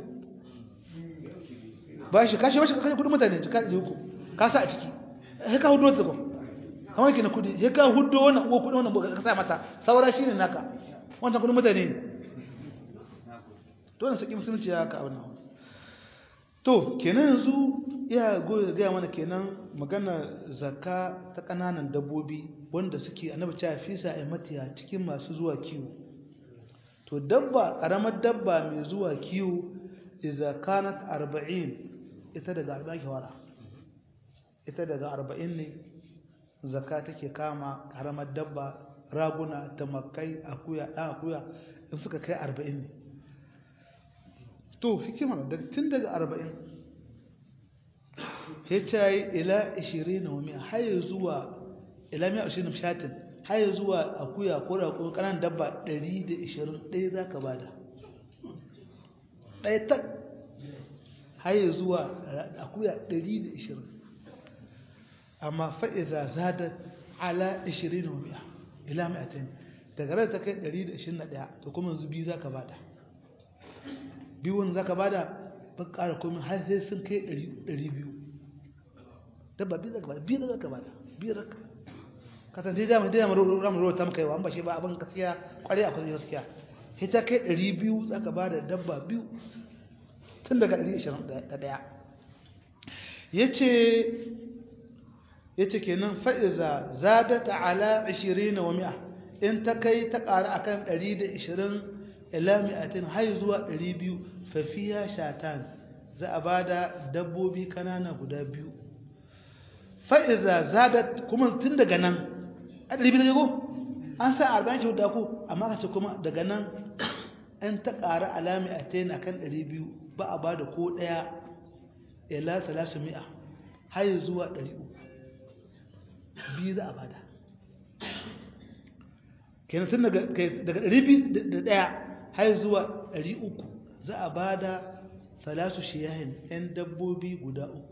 bashi kashe bashi ka kashe kuɗin mutane jika ɗari uku ka sa a ciki sai ka hudo ta ko kamar kina kudi sai ka hudo wannan uwa kudi wannan ka sa mata saura shine naka wannan kudin mutane ne to wannan saki musulunci ya ka wannan to kenan yanzu ya goyi ga mana kenan magana zakka ta kananan dabbobi wanda suke annabi ta fisa ai matiya cikin masu zuwa kiwo to dabba karamar dabba mai zuwa kiwo idza kanat 40 ita daga 40 ke wara ita daga arba'in ne zakka take kama karamar dabba raguna tamakai akuya ɗan akuya in suka kai arba'in ne to hikimar tun daga arba'in ya ce ila ishirin na wami haye zuwa ila miya ashirin shatin haye zuwa akuya ko da kuma ƙanan dabba ɗari da ishirin ɗaya za ka bada ɗaya tak haye zuwa akuya ɗari da ishirin amma fa'iza zada ala 20 wa mi'a ila mi'atain daga ran ta kai 121 to kuma yanzu biyu zaka bada biyun zaka bada ba ƙara komai har sai sun kai 200 dabba biyu zaka bada biyu zaka bada biyu zaka kasan dai dama dai dama ramu ruwa ta maka yawa an ba shi ba abin gaskiya kwarai akwai gaskiya sai ta kai ɗari biyu za ka ba da dabba biyu tun daga ɗari ishirin da ɗaya ya ce ya ce kenan fa'iza za da ta'ala ashirin wa mi'a in ta kai ta ƙara a kan ɗari da ishirin ila mi'atin har zuwa ɗari biyu fafiya shatan za a ba da dabbobi kanana guda biyu fa'iza za da kuma tun daga nan a ɗari biyu da yago an sa arba'in shi da ku amma ka ce kuma daga nan an ta ƙara alami a tayin akan ɗari biyu ba a ba da ko ɗaya ila talasu mi'a har zuwa ɗari uku biyu za a ba da kenan tun daga ɗari biyu da ɗaya har zuwa ɗari uku za a ba da talasu shiyahin 'yan dabbobi guda uku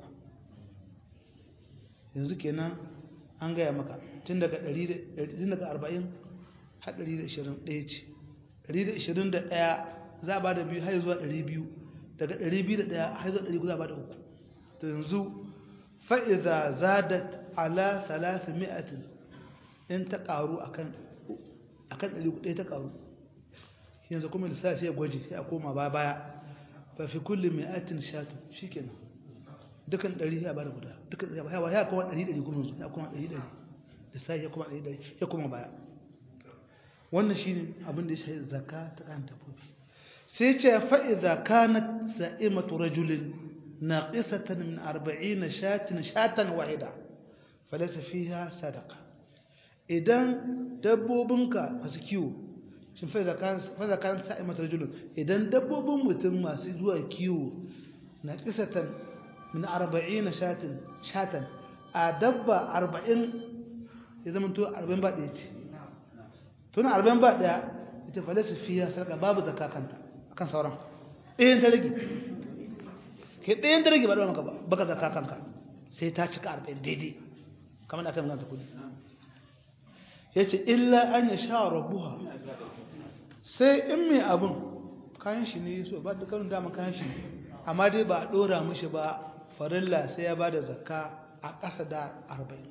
yanzu kenan an gaya maka tun daga 40 har 120 ɗaya ce 121 za a ba da biyu har zuwa 200 daga 201 har zuwa 300 za a ba da uku to yanzu fa'iza zadat ala salasa mi'atin in ta ƙaru a kan 100 ta ƙaru yanzu kuma lissafi ya gwaji sai a koma ba baya ba fi kullum mi'atin shatu shi kenan dukan ɗari ya bada guda dukan ɗari ya ya kuma ɗari ɗari kuma ya kuma ɗari ɗari da sai ya kuma ɗari ɗari ya kuma baya wannan shine abin da ya shahi zakka ta kan dabbobi sai ce fa idza kanat sa'imatu rajulin naqisatan min 40 shatin shatan wahida falaysa fiha sadaqa idan dabbobinka masu kiwo shin fa idza kanat sa'imatu rajulin idan dabbobin mutum masu zuwa kiwo naqisatan min arba'ina shatin shatan a dabba arba'in ya zama to arba'in ba ɗaya ce tuna arba'in ba ɗaya ita falasa fiya sarka babu zakka kanta akan sauran ɗayan ta rage ke ɗayan ta rage ba ɗaya maka ba baka zakka kanka sai ta cika arba'in daidai kamar da aka yi magana kudi ya ce illa an ya sha rabuwa sai in mai abin kayan shi ne so ba da karin dama kayan shi amma dai ba a ɗora mishi ba farilla sai ya ba da zakka a ƙasa da arba'in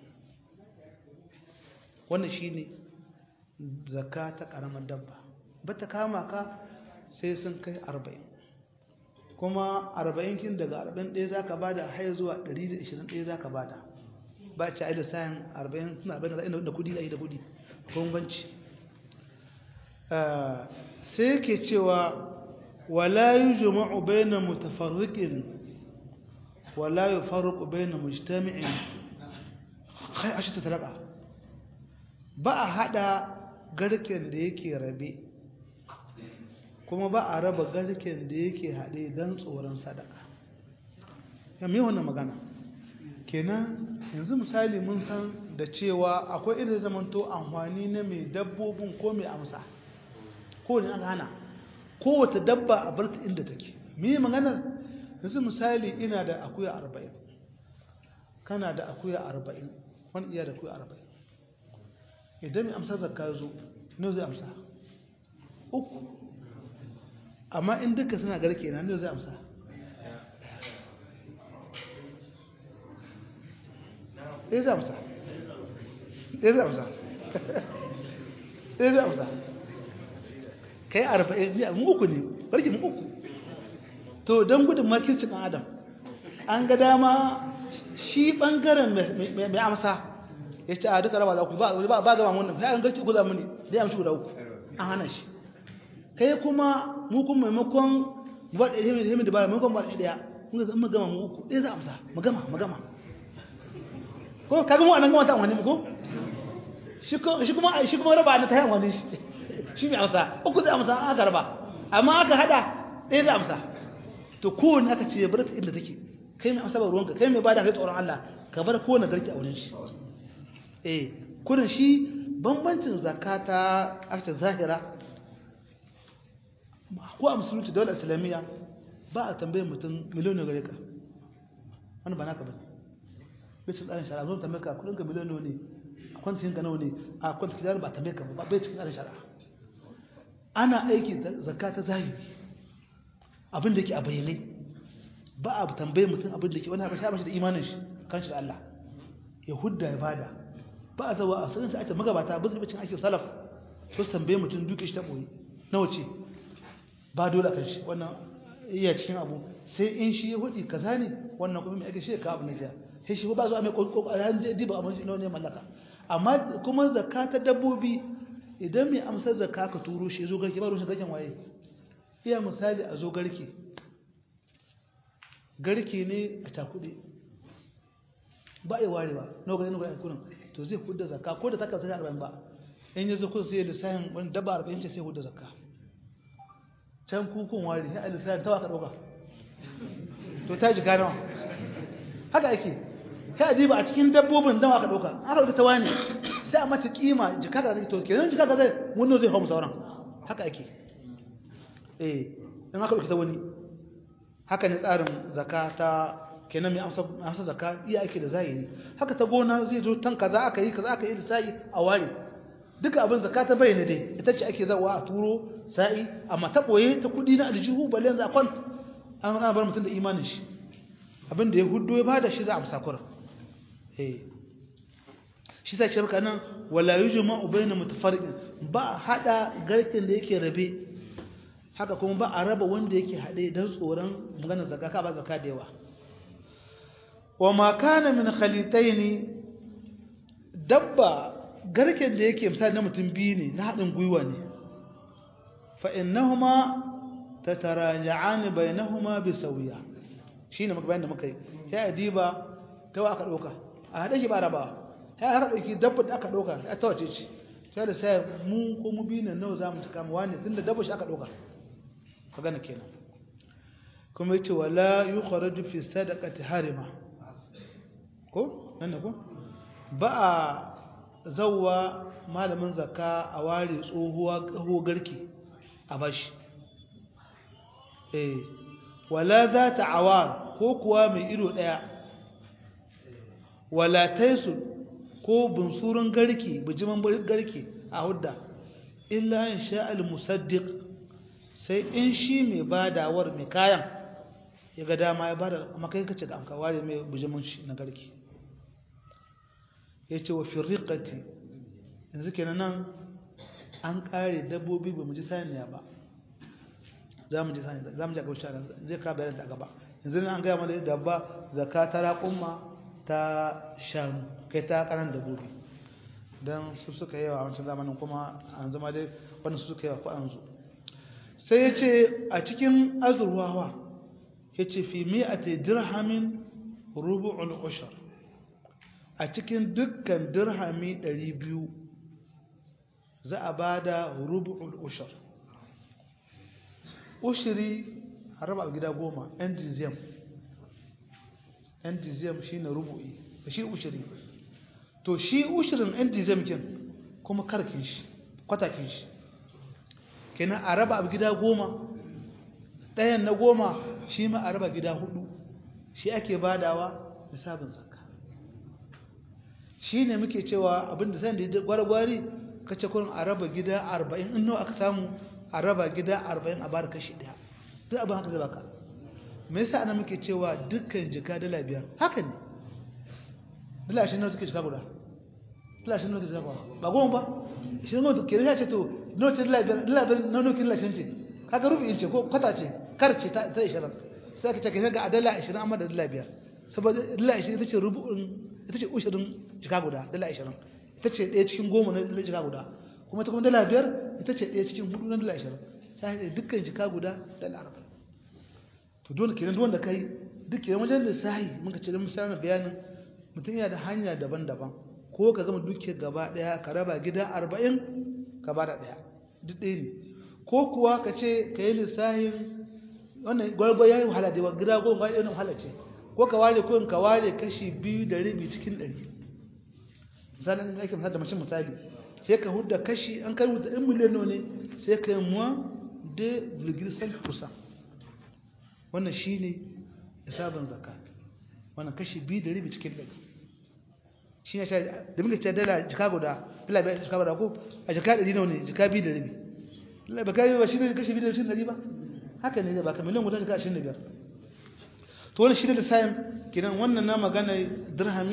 wannan shi ne zakka ta ƙaramin dabba ba ta kama ka sai sun kai arba'in kuma arba'in kin daga arba'in ɗaya za ka ba da haya zuwa ɗari da ishirin ɗaya za ka ba da ba ci a yi da sayan arba'in suna arba'in da kudi a yi da kudi bambanci sai yake cewa wala yi juma'u bai na mutafarriƙin ولا يفرق بين مجتمع kai a ta talaka ba a hada garken da yake rabe kuma ba a raba garken da yake haɗe don tsoron sadaka ya mai wannan magana kenan yanzu misali mun san da cewa akwai irin zamanto amfani na mai dabbobin ko mai amsa ko ne aka hana kowace dabba a barta inda take me maganar yanzu misali ina da akuya arba'in kana da akuya arba'in wani iya da akuya arba'in idan mai amsa zakka zo ne zai amsa uku amma in duka suna garke na ne zai amsa ɗaya zai amsa ɗaya zai amsa ɗaya zai amsa ka yi arba'in ne mu uku ne barki mu uku to don gudun makircin ɗan adam an ga dama shi ɓangaren mai amsa ya ce a duka raba za ku ba gama wannan ya an garki uku za mu ne da ya amshi guda uku an hana shi kai kuma mu kuma maimakon ba da himin himin da ba maimakon ba da ɗaya mun ga mu gama mu uku ɗaya za amsa mu gama mu gama ko kaga mu anan gama ta wani ko shi kuma shi kuma raba na ta yi wani shi mai amsa uku zai amsa aka raba amma aka hada ɗaya za amsa to kowane aka ce bar ta inda take kai mai amsa ba ruwanka kai mai bada kai tsoron Allah ka bar kowane garki a wurin shi eh kurin shi bambancin zakata aka zahira ko a musulunci dole islamiyya ba a tambayar mutum miliyon gare ka wani ba naka bane bisa tsarin shari'a zo tambaye ka kudin ka miliyon ne a kwantin ka nawa ne a kwantin ka ba tambaye ka ba bai cikin tsarin shari'a ana aiki zakata zahiri abin da ke a bayyane ba a tambaye mutum abin da ke wani abin shi da imanin shi kan shi da Allah ya hudda ya bada ba a zawa a sanin sa ake magabata ba zai cin aikin salaf ko su tambaye mutum duke shi ta boye nawa ce ba dole kan shi wannan iya cikin abu sai in shi ya hudi kaza ne wannan kuma mai ake shi ka abu ne ja sai shi ba zuwa mai kokarin diba abin shi ne mallaka amma kuma zakka ta dabbobi idan mai amsar zakka ka turo shi zo garke ba rushe garken waye iya misali a zo garke garke ne a takuɗe ba a ware ba na gani na kunan to zai hudda zakka ko da takar ta arba'in ba in ya zo kun sai lissafin wani daba arba'in ce sai hudda zakka can kukun ware sai a lissafin tawa ka ɗauka to ta jika nawa haka ake sai a diba a cikin dabbobin dawa ka ɗauka aka ɗauka ta wani sai a mata kima jika ka zai to kenan jika ka zai wani zai hau sauran haka ake eh in aka ɗauki ta wani haka ne tsarin zaka ta kenan mai amsa zaka iya ake da zahiri haka ta gona zai zo tan kaza aka yi kaza aka yi da sa'i a ware duka abin zaka ta bayyana dai ita ce ake zawa a turo sa'i amma ta boye ta kudi na aljihu balle yanzu akwan an ana bar mutum da imanin shi abin da ya huddo ya bada shi za a amsa kura eh shi sai shirka nan wala yujma bayna mutafarriqin ba hada garkin da yake rabe haka kuma ba a raba wanda yake haɗe don tsoron maganar zaka ka ba zaka da yawa wa ma kana min khalitaini dabba garken da yake misali na mutum biyu ne na haɗin gwiwa ne fa innahuma tataraja'an bainahuma bi sawiya shine muka bayan da muka yi sai adiba tawa aka dauka a hade shi ba rabawa sai aka dauki dabba da aka dauka ya tawace ce sai da sai mu ko mu biyu ne nawa zamu cika mu wani tunda dabba shi aka dauka magana kenan kuma yace wala yukhraju fi sadaqati harima ko nan ne ko ba a zawwa malamin zakka a ware tsohuwa kaho garki a bashi eh wala za ta awar ko kuwa mai ido daya wala taisu ko bunsurun garki bijiman garki a hudda illa in sha'al musaddiq sai in shi mai badawar mai kayan ya ga dama ya bada amma kai kace ga amka ware mai bijimin shi na garki yace wa firriqati yanzu kenan nan an kare dabbobi ba mu ji saniya ba za mu ji saniya za mu ji gaba shara zai ka bayan ta gaba yanzu an gaya mana dabba zakata raqumma ta shanu kai ta karan dabbobi dan su suka yawa a wancan zamanin kuma an zama dai wannan su suka yawa ko an zo sai ya ce a cikin azurwawa ya ce fi mi'ati dirhamin rubu'ul ushar a cikin dukkan dirhami 200 za a ba da rubu'ul ushar ushiri a raba gida goma yan dizem yan dizem shi ne rubu'i shi ushiri to shi ushirin yan dizem kin kuma karkin shi kwatakin shi kenan a raba abu gida goma ɗayan na goma shi ma a raba gida hudu shi ake badawa da sabon zakka shi ne muke cewa abinda san da gwargwari ka ce kurin a raba gida arba'in in nawa aka samu a raba gida arba'in a bada kashi ɗaya duk abin haka zai baka me yasa ana muke cewa dukkan jika dala biyar haka ne dala ashirin nawa suke jika guda dala ashirin nawa suke jika guda ba goma ba ashirin nawa ke ya ce to nawa ce dala biyar dala biyar nawa nawa dala ashirin ce kaga rufi ce ko kwata ce kar ce ta ashirin sai ka ce ka ga a dala ashirin amma da dala biyar saboda dala ashirin ita ce rubu'in ita ce ushirin jika guda dala ashirin ita ce ɗaya cikin goma na jika guda kuma ita kuma dala biyar ita ce ɗaya cikin hudu na dala ashirin sai dukkan jika guda dala arba'in to dole kenan wanda kai duk kenan wajen lissahi muka ce da misalin bayanin mutum yana da hanya daban-daban ko ka gama dukiyar gaba daya ka raba gida arba'in ka ba da daya duk ɗaya ne ko kuwa ka ce ka yi lissahin wannan gwargwar ya yi wahala da yawa gida goma ɗaya wahala ce ko ka ware ko ka ware kashi biyu da rabi cikin ɗari misalin ake misali da mashin misali sai ka hudda kashi an kai wuta ɗin miliyan ne sai ka yi muwa da virgil kusa wannan shi ne hisabin zaka wannan kashi biyu da rabi cikin ɗari shi ne da muka ce dala jika guda dala bai jika guda ko a jika ɗari nawa ne jika biyu da rabi dala bai kai ba shi ne kashi biyu da cikin ɗari ba haka ne ba ka miliyan guda jika ashirin da biyar to wani shi ne lissafin kenan wannan na magana dirhami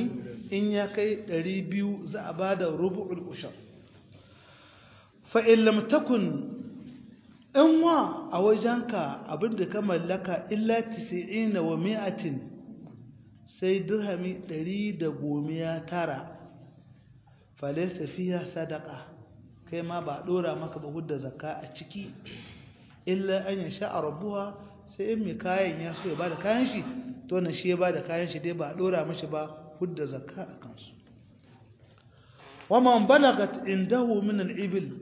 in ya kai 200 za a ba da rubu'ul ushar fa'in lamtakun in wa a wajenka abinda ka mallaka illa 90 wa mi'atin sai dirhami 119 falaisa fiya sadaka kai ma ba dora maka ba hudda zakka a ciki illa an ya sha rabuwa sai in mai kayan ya so ya bada kayan shi to na shi ya bada kayan shi dai ba dora mashi ba hudda zakka a kansu wa man balagat indahu min al-ibil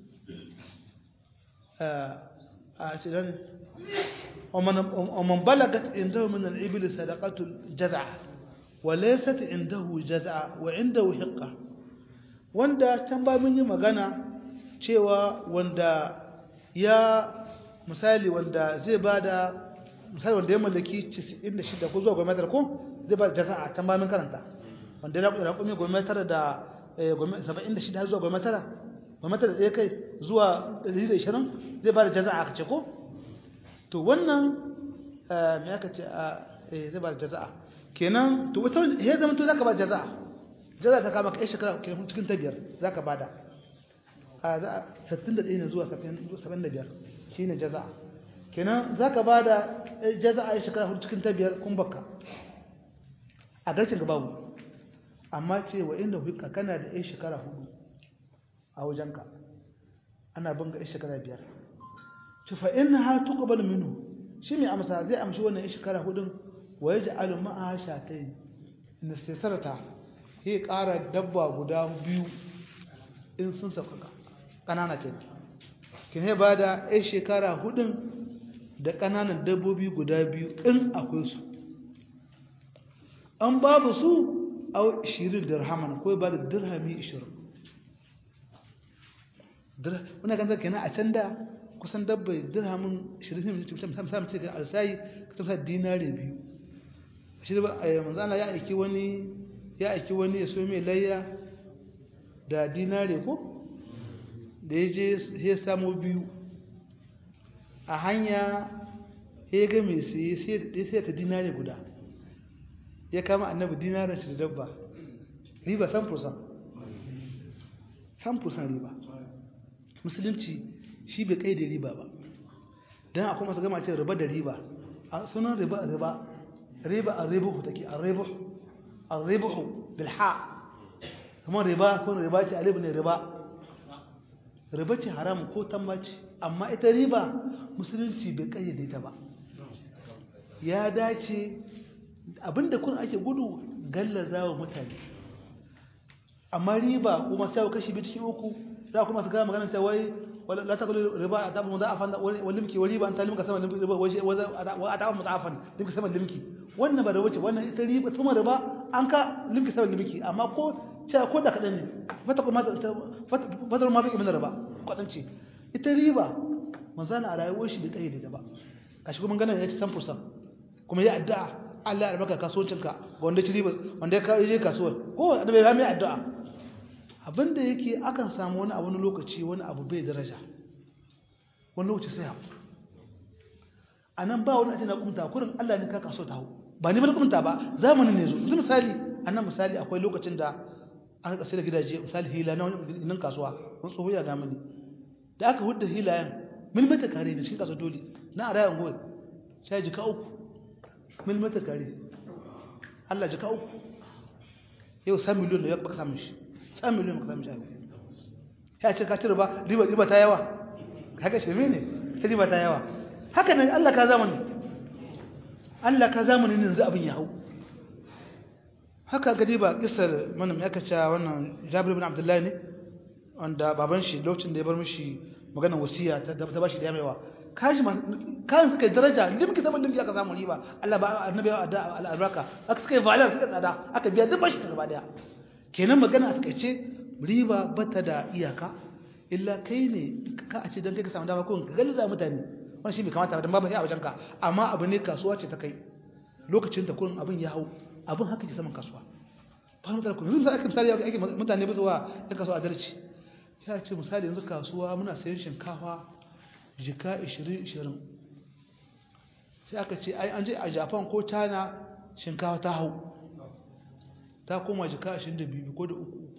a cikin ومن بلغت عنده من الإبل صدقة الجزع وليست عنده جزع وعنده حقة wanda can ba mun yi magana cewa wanda ya misali wanda zai bada misali wanda ya mallaki 96 ko zuwa gwamnatar ko zai bada jaza'a can ba mun karanta wanda ya raƙumi gwamnatar da 76 har zuwa gwamnatar gwamnatar da ya kai zuwa 120 zai bada jaza'a ka ce ko to wannan me aka ce zai bada jaza'a kenan to wata ya zama to zaka ba jaza'a jaza ta kama kai shekara cikin ta biyar za ka bada a za a 61 ne zuwa 75 shi ne jaza kenan za ka bada jaza a yi shekara hudu cikin ta biyar kun baka a garkin ga babu amma ce wa inda hukka kana da yan shekara hudu a wajenka ana bin ga yan shekara biyar ci fa in ha tuqbal minhu shi mai amsa zai amshi wannan yan shekara hudun wa yaj'alu ma'a shatayn in istasarata sai ƙara dabba guda biyu in sun sauƙaƙa ƙanana ke ke ba da ya shekara hudun da ƙananan dabbobi guda biyu in akwai su an babu su a shirin dirhaman ko ba da dirhami ishirin wani kan zaka yana a can da kusan dabbai dirhamin shirin ne samun ce ga alsayi ka tafsa dinare biyu shi ba manzana ya aiki wani ya aiki wani ya so mai layya da dinare ko da ya je ya samu biyu a hanya ya ga mai siye sai ta dinare guda ya kama annabi dinarin shi da dabba riba 100% 100% riba musulunci shi bai kai da riba ba don akwai masu gama ce riba da riba a sunan riba a riba riba a ribuhu take a ribuhu الربح بالحاء kuma riba ko riba ce alif ne riba riba ce haram ko tambaci amma ita riba musulunci bai kayyade ta ba ya dace abinda kun ake gudu gallaza wa mutane amma riba kuma sai kashi bi cikin uku za kuma su ga magana ta wai la ta riba ta mu da afan wal limki wa riba an ta limka sama riba wa ata mutafan limki sama limki wannan ba da wuce wannan ita riba kuma riba an ka limki sama limki amma ko cewa ko da kadan ne fata kuma fata ma bai min riba kadan ce ita riba manzana a rayuwar shi bai kayyade ta ba kashi kuma ganin ya ci 10% kuma ya addu'a Allah ya albarka kasuwancinka wanda ci riba wanda ya je kasuwar ko da bai mai addu'a abinda yake akan samu wani abu wani lokaci wani abu bai daraja wani lokaci sai haku a nan ba wani a na kumta kurin Allah ne ka kaso ta hau ba ni ba kumta ba zamanin ne zo yanzu misali a nan misali akwai lokacin da aka kasar da gidaje misali hila na wani kasuwa wani tsoho ya damani da aka hudda hilayen milmita kare da cikin kasuwa dole na a rayan goyi sai jika uku milmita kare Allah jika uku yau sa miliyon da ya baka samun shi sa miliyon baka samun shi ya ce ka ci riba riba riba ta yawa haka shirme ne ta riba ta yawa haka nan Allah ka zamani Allah ka zamani ne yanzu abin ya hau haka gadi ba kisar mana mai aka ce wannan Jabir bin Abdullahi ne wanda baban shi lokacin da ya bar mishi maganar wasiya ta ba shi da yamewa kashi kayan suka daraja limki zaman limki aka samu riba Allah ba annabi ya da albarka aka suka yi valar suka tsada aka biya duk bashi gaba daya kenan magana a takaice riba bata da iyaka illa kai ne ka a ce dan kai ka samu dama ko ka galiza mutane wannan shi bai kamata ba dan babu sai a wajen ka amma abu ne kasuwa ce ta kai lokacin da kullun abin ya hau abin haka ke saman kasuwa ba mu da ku yanzu aka misali ake mutane ba zuwa yan kasuwa adalci ya ce misali yanzu kasuwa muna sayan shinkafa jika 20-20 sai aka ce ai an je a japan ko china shinkawa ta hau ta koma jika 22 ko da uku uku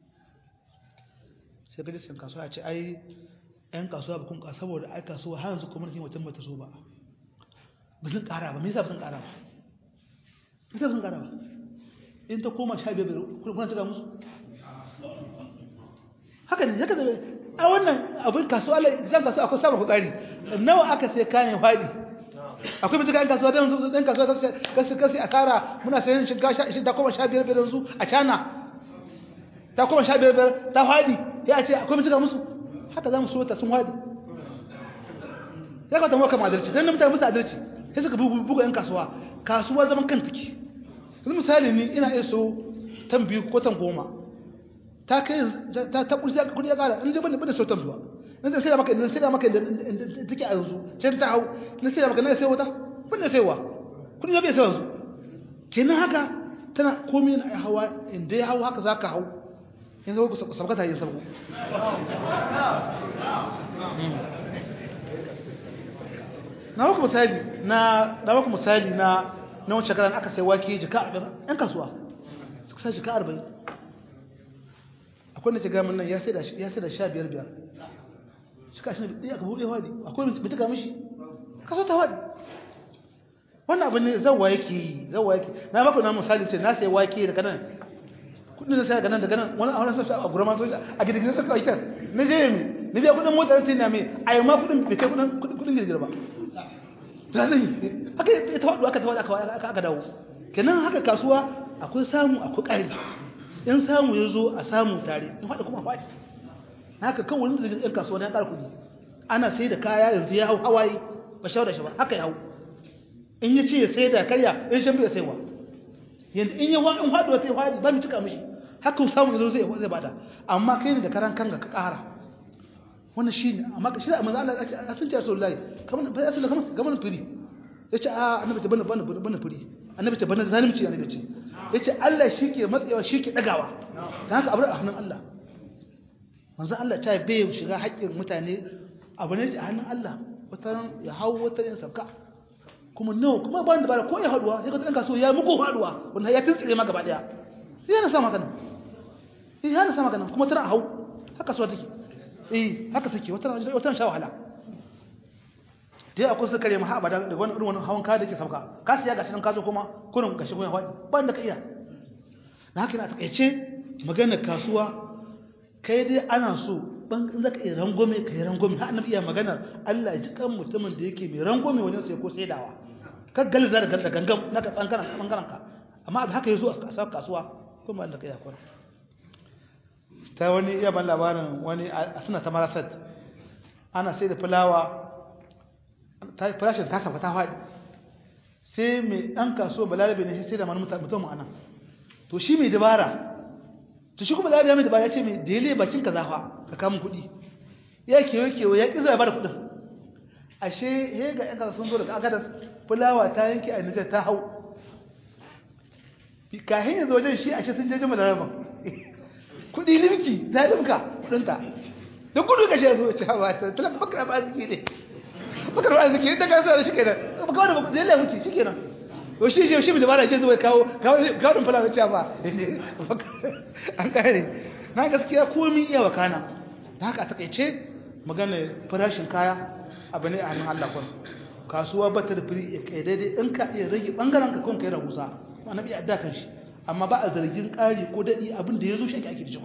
sai gaji sun kasuwa ce ai yan kasuwa ba kun ka saboda ai kasuwa har yanzu kuma mutum bata so ba ba sun kara ba me yasa ba sun kara ba me yasa ba sun kara ba in ta koma 15 kuna cika musu haka ne haka ne a wannan abin kasuwa zan kasuwa akwai samun hukari nawa aka sai kayan fadi akwai mutuka yan kasuwa don su ɗan kasuwa kasu kasi a kara muna sayan shiga shi ta koma sha biyar biyar su a cana ta koma sha biyar biyar ta fadi ya ce akwai mutuka musu haka za mu so ta sun fadi ya kawata mawaka adalci don na mutane musu adalci sai suka buga yan kasuwa kasuwa zaman kan take yanzu misali ni ina iya so tan biyu ko tan goma ta kai ta ta kudi kudi ya kara in je bane bane sautan zuwa in zai sai maka in sai maka da take a yanzu sai ta hau in sai maka na sai wata bane sai wa kudi na bai sai yanzu kenan haka tana komai na hawa in dai hau haka zaka hau yanzu ku sabaka ta yin sabko na baku misali na na baku misali na na wancan karan aka sai wake jika 40 ɗan kasuwa suka sai jika 40 akwai da ke gamin nan ya sai da ya sai da 15 biyar shi ka shi ne aka buɗe wadi akwai mai tuka mishi kaso ta wadi wannan abin ne zawa yake yi zawa yake na baku na misali ce na sai wake daga nan kudin da sai daga nan daga nan wani a wani sassa a gurama soja a gidan gidan sarki aikin na je mi ni biya kudin motar tin na me a yi ma kudin bai kai kudin kudin girgir ba da zai haka ya tawadu aka tawadu aka aka dawo kenan haka kasuwa akwai samu akwai ƙari in samu ya zo a samu tare in faɗi kuma faɗi haka kan wani da ɗan kasuwa na ƙara kuɗi ana sai da kaya yanzu ya hau hawaye ba shawar da shi ba haka ya hau in ya ce ya sai da karya in shan bai saiwa yanzu in ya wa in faɗuwa sai faɗi ba mu cika mishi haka samu ya zo zai zai bada amma kai ne da karan kanga ka ƙara wannan shi ne amma shi da manzo Allah ya sun ce Rasulullahi kamar ba Rasulullahi kamar kamar firi yace a annabi ta bana bana bana firi annabi ta bana zalimci annabi ce yace Allah shike matsayawa shike dagawa dan haka abu a hannun Allah manzo Allah ta bai shiga haƙƙin mutane abu ne a hannun Allah wataran ya hawo wataran sabka kuma nawa kuma ba da bara ko ya haduwa sai ka dan kaso ya muku haduwa wanda ya tuntsire ma gaba daya sai yana sa magana sai yana sa magana kuma tana hau haka so take eh haka take wataran wataran sha wahala dai akwai su kare maha abada da wani irin hawan ka da ke sauka ka siya gashi nan ka zo kuma kurin gashi kuma faɗi ba da ka iya na haka na takaice maganar kasuwa kai dai ana so ban in zaka iya rangwame kai rangwame har annabi iya maganar Allah ya ji kan mutumin da yake mai rangwame wajen sai ko saidawa ka galza da galda gangam naka bangaren bangaren ka amma abu haka yazo a kasuwa kuma da kai akwai ta wani iya ban labarin wani a suna ta marasat ana sai da fulawa farashin ta sauka ta faɗi sai mai ɗan kaso balarabe ne sai da mani mutum a nan to shi mai dabara to shi kuma balarabe ya mai dabara ya ce mai dele bakin ka zafa ka kamun kuɗi ya kewa kewa ya ƙi zuwa ya bada kuɗin ashe he ga ƴan kasa sun zo daga agadas fulawa ta yanke a nijar ta hau kahin yanzu wajen shi ashe sun jeje balaraben kuɗi limki ta limka kuɗinta da gudu kashe ya zo ce ba ta talafa bakar ba su ke ne bakar ba su ke ta kasa da shi kenan ba kawai da zai lafi shi kenan to shi shi shi da bara shi zai kawo kawo kawo din fulawa ce ba an kare na gaskiya komai iya wakana da haka a takaice magana farashin kaya abu ne a hannun Allah kun kasuwa ba ta da firi kai daidai in ka iya rage bangaren ka kun kai rahusa annabi ya adda kan shi amma ba a zargin ƙari ko daɗi abin da ya zo shi ake ake da shi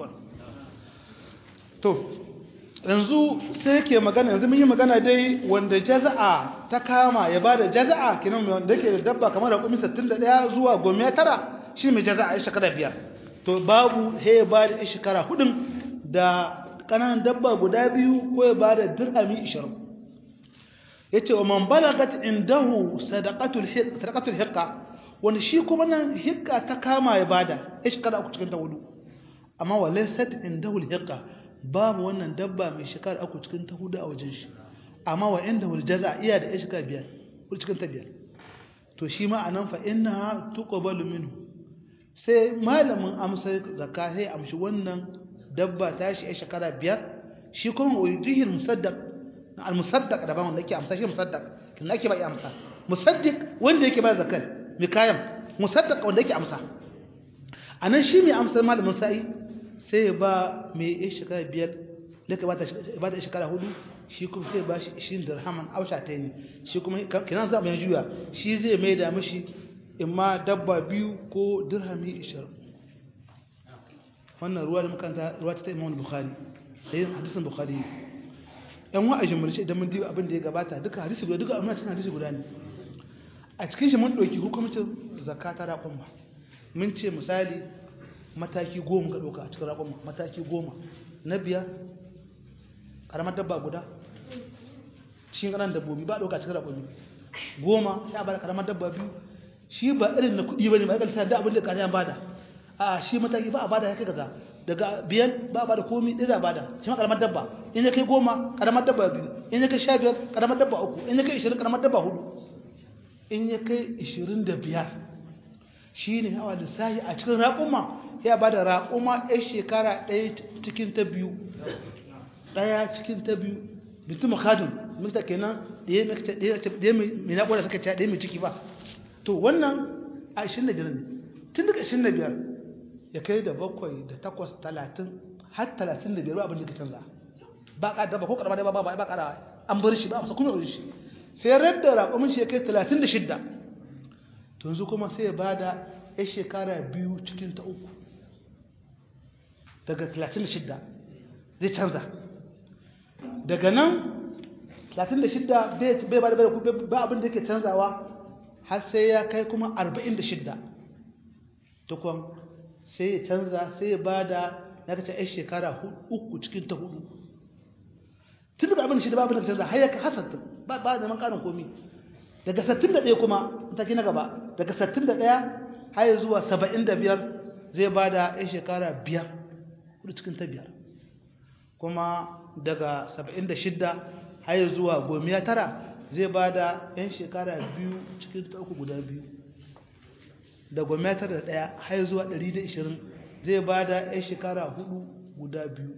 to yanzu sai yake magana yanzu mun yi magana dai wanda jaza'a ta kama ya bada jaza'a kinan wanda yake da dabba kamar raƙumi 61 zuwa goma tara shi mai jaza'a ya shekara biyar to babu he ya bada shekara hudun da kananan dabba guda biyu ko ya bada dirhami 20 yace wa man balagat indahu sadaqatul hiq sadaqatul hiqqa wanda shi kuma nan hiqqa ta kama ya bada ya shekara uku cikin ta hudu amma walaysat indahu hiqqa babu wannan dabba mai shekara uku cikin ta hudu a wajen shi amma wa inda wal jaza iya da shekara biyar ko cikin ta biyar to shi ma anan fa innaha tuqbalu minhu sai malamin amsa zakka sai amshi wannan dabba ta shi a shekara biyar shi kuma wajihil musaddaq al musaddaq da ba wanda yake amsa shi musaddaq kin ake ba ya amsa musaddiq wanda yake ba zakal mi kayan musaddaq wanda yake amsa a nan shi mai amsar malamin sa'i sai ya ba mai ya shekara biyar daga ba ta shekara hudu shi kuma sai ba shi ishirin dirhaman ausha ta ne shi kuma kinan za mu juya shi zai mai da mishi in ma dabba biyu ko dirhami ishirin wannan ruwa da makanta ruwa ta imam bukhari sai hadisin bukhari yan wa a jimurce idan mun diba abin da ya gabata duka hadisi guda duka amma cikin hadisi guda ne a cikin shi mun ɗauki hukumcin zakata raƙon ba mun ce misali mataki goma ka ɗauka a cikin raƙon mataki goma na biyar ƙaramar dabba guda cikin ƙanan dabbobi ba ɗauka cikin raƙon goma ya bada ƙaramar dabba biyu shi ba irin na kuɗi ba ne ba ya kalisa da abin da ƙasashen bada a shi mataki ba a bada ya kai kaza daga biyar ba a bada komi ɗaya za a bada shi ma ƙaramar dabba in ya kai goma ƙaramar dabba biyu in ya kai sha biyar ƙaramar dabba uku in ya kai ishirin ƙaramar dabba hudu in ya kai ishirin da biyar shi ne hawa lissahi a cikin raƙuma ya ba da raƙuma ɗaya shekara ɗaya cikin ta biyu ɗaya cikin ta biyu bitu makadun mista kenan ɗaya mai naƙuda suka ce ɗaya mai ciki ba to wannan a ishirin da biyar ne tun daga ishirin da biyar ya kai da bakwai da takwas talatin har talatin da biyar ba abin da ka canza ba ka daba ko karama da ba ba ba kara an bar shi ba masa kuma bar shi sai radda raƙumin shi ya kai talatin da shidda to yanzu kuma sai ya bada ya shekara biyu cikin ta uku daga talatin da shidda zai canza daga nan talatin da shidda bai ba da ba abin da yake canzawa har sai ya kai kuma arba'in da shidda tukwan sai ya canza sai ya ba da na kace ai shekara uku cikin ta hudu tun daga abin shi da babu da canza har ya ka hasanta ba ba da man karin komi daga 61 kuma ta na gaba daga 61 har zuwa 75 zai ba da ai shekara biyar hudu cikin ta biyar kuma daga 76 har zuwa gomiya tara zai ba da yan shekara biyu cikin ta uku guda biyu da gomiya tara da daya har zuwa 120 zai ba da yan shekara hudu guda biyu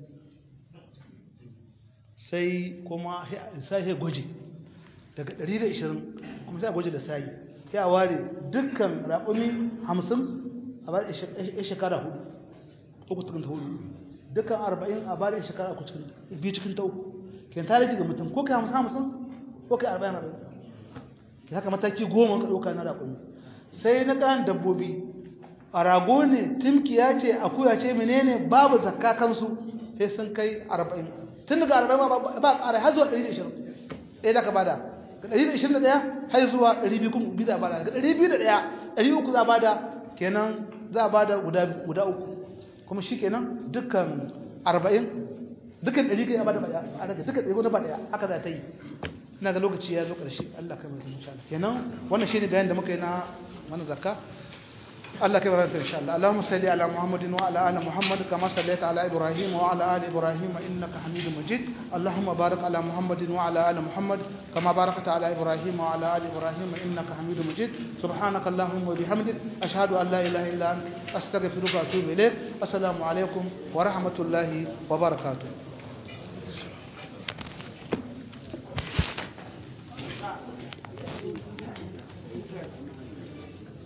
sai kuma sai ya gwaje daga 120 kuma sai a gwaje da sai ya ware dukkan raƙumi 50 a ba da ya shekara hudu uku cikin ta hudu dukkan 40 a ba da ya shekara uku cikin biyu cikin ta uku ken ta rage ga mutum ko kai 50 50 ko kai 40 40 ki haka mataki goma ka ɗauka na raƙumi sai na ƙanan dabbobi a rago ne timkiya ce akuya ce menene babu zakka kansu sai sun kai 40 tun daga arba'in ba ƙara har zuwa ɗari da ishirin ɗaya da ka bada ga ɗari da ishirin da ɗaya har zuwa ɗari biyu kuma biyu za a bada ga ɗari biyu da ɗaya ɗari uku za a bada kenan za a bada guda uku kuma shi kenan dukkan arba'in dukkan ɗari kai ya bada ɗaya a daga dukkan ɗari ba ɗaya haka za ta yi ina ga lokaci ya zo ƙarshe Allah kai mai insha Allah kenan wannan shine bayan da muka yi na wani zakka الله كبر إن شاء الله اللهم صل على محمد وعلى آل محمد كما صليت على إبراهيم وعلى آل إبراهيم إنك حميد مجيد اللهم بارك على محمد وعلى آل محمد كما باركت على إبراهيم وعلى آل إبراهيم إنك حميد مجيد سبحانك اللهم وبحمدك أشهد أن لا إله إلا أنت أستغفرك وأتوب إليك السلام عليكم ورحمة الله وبركاته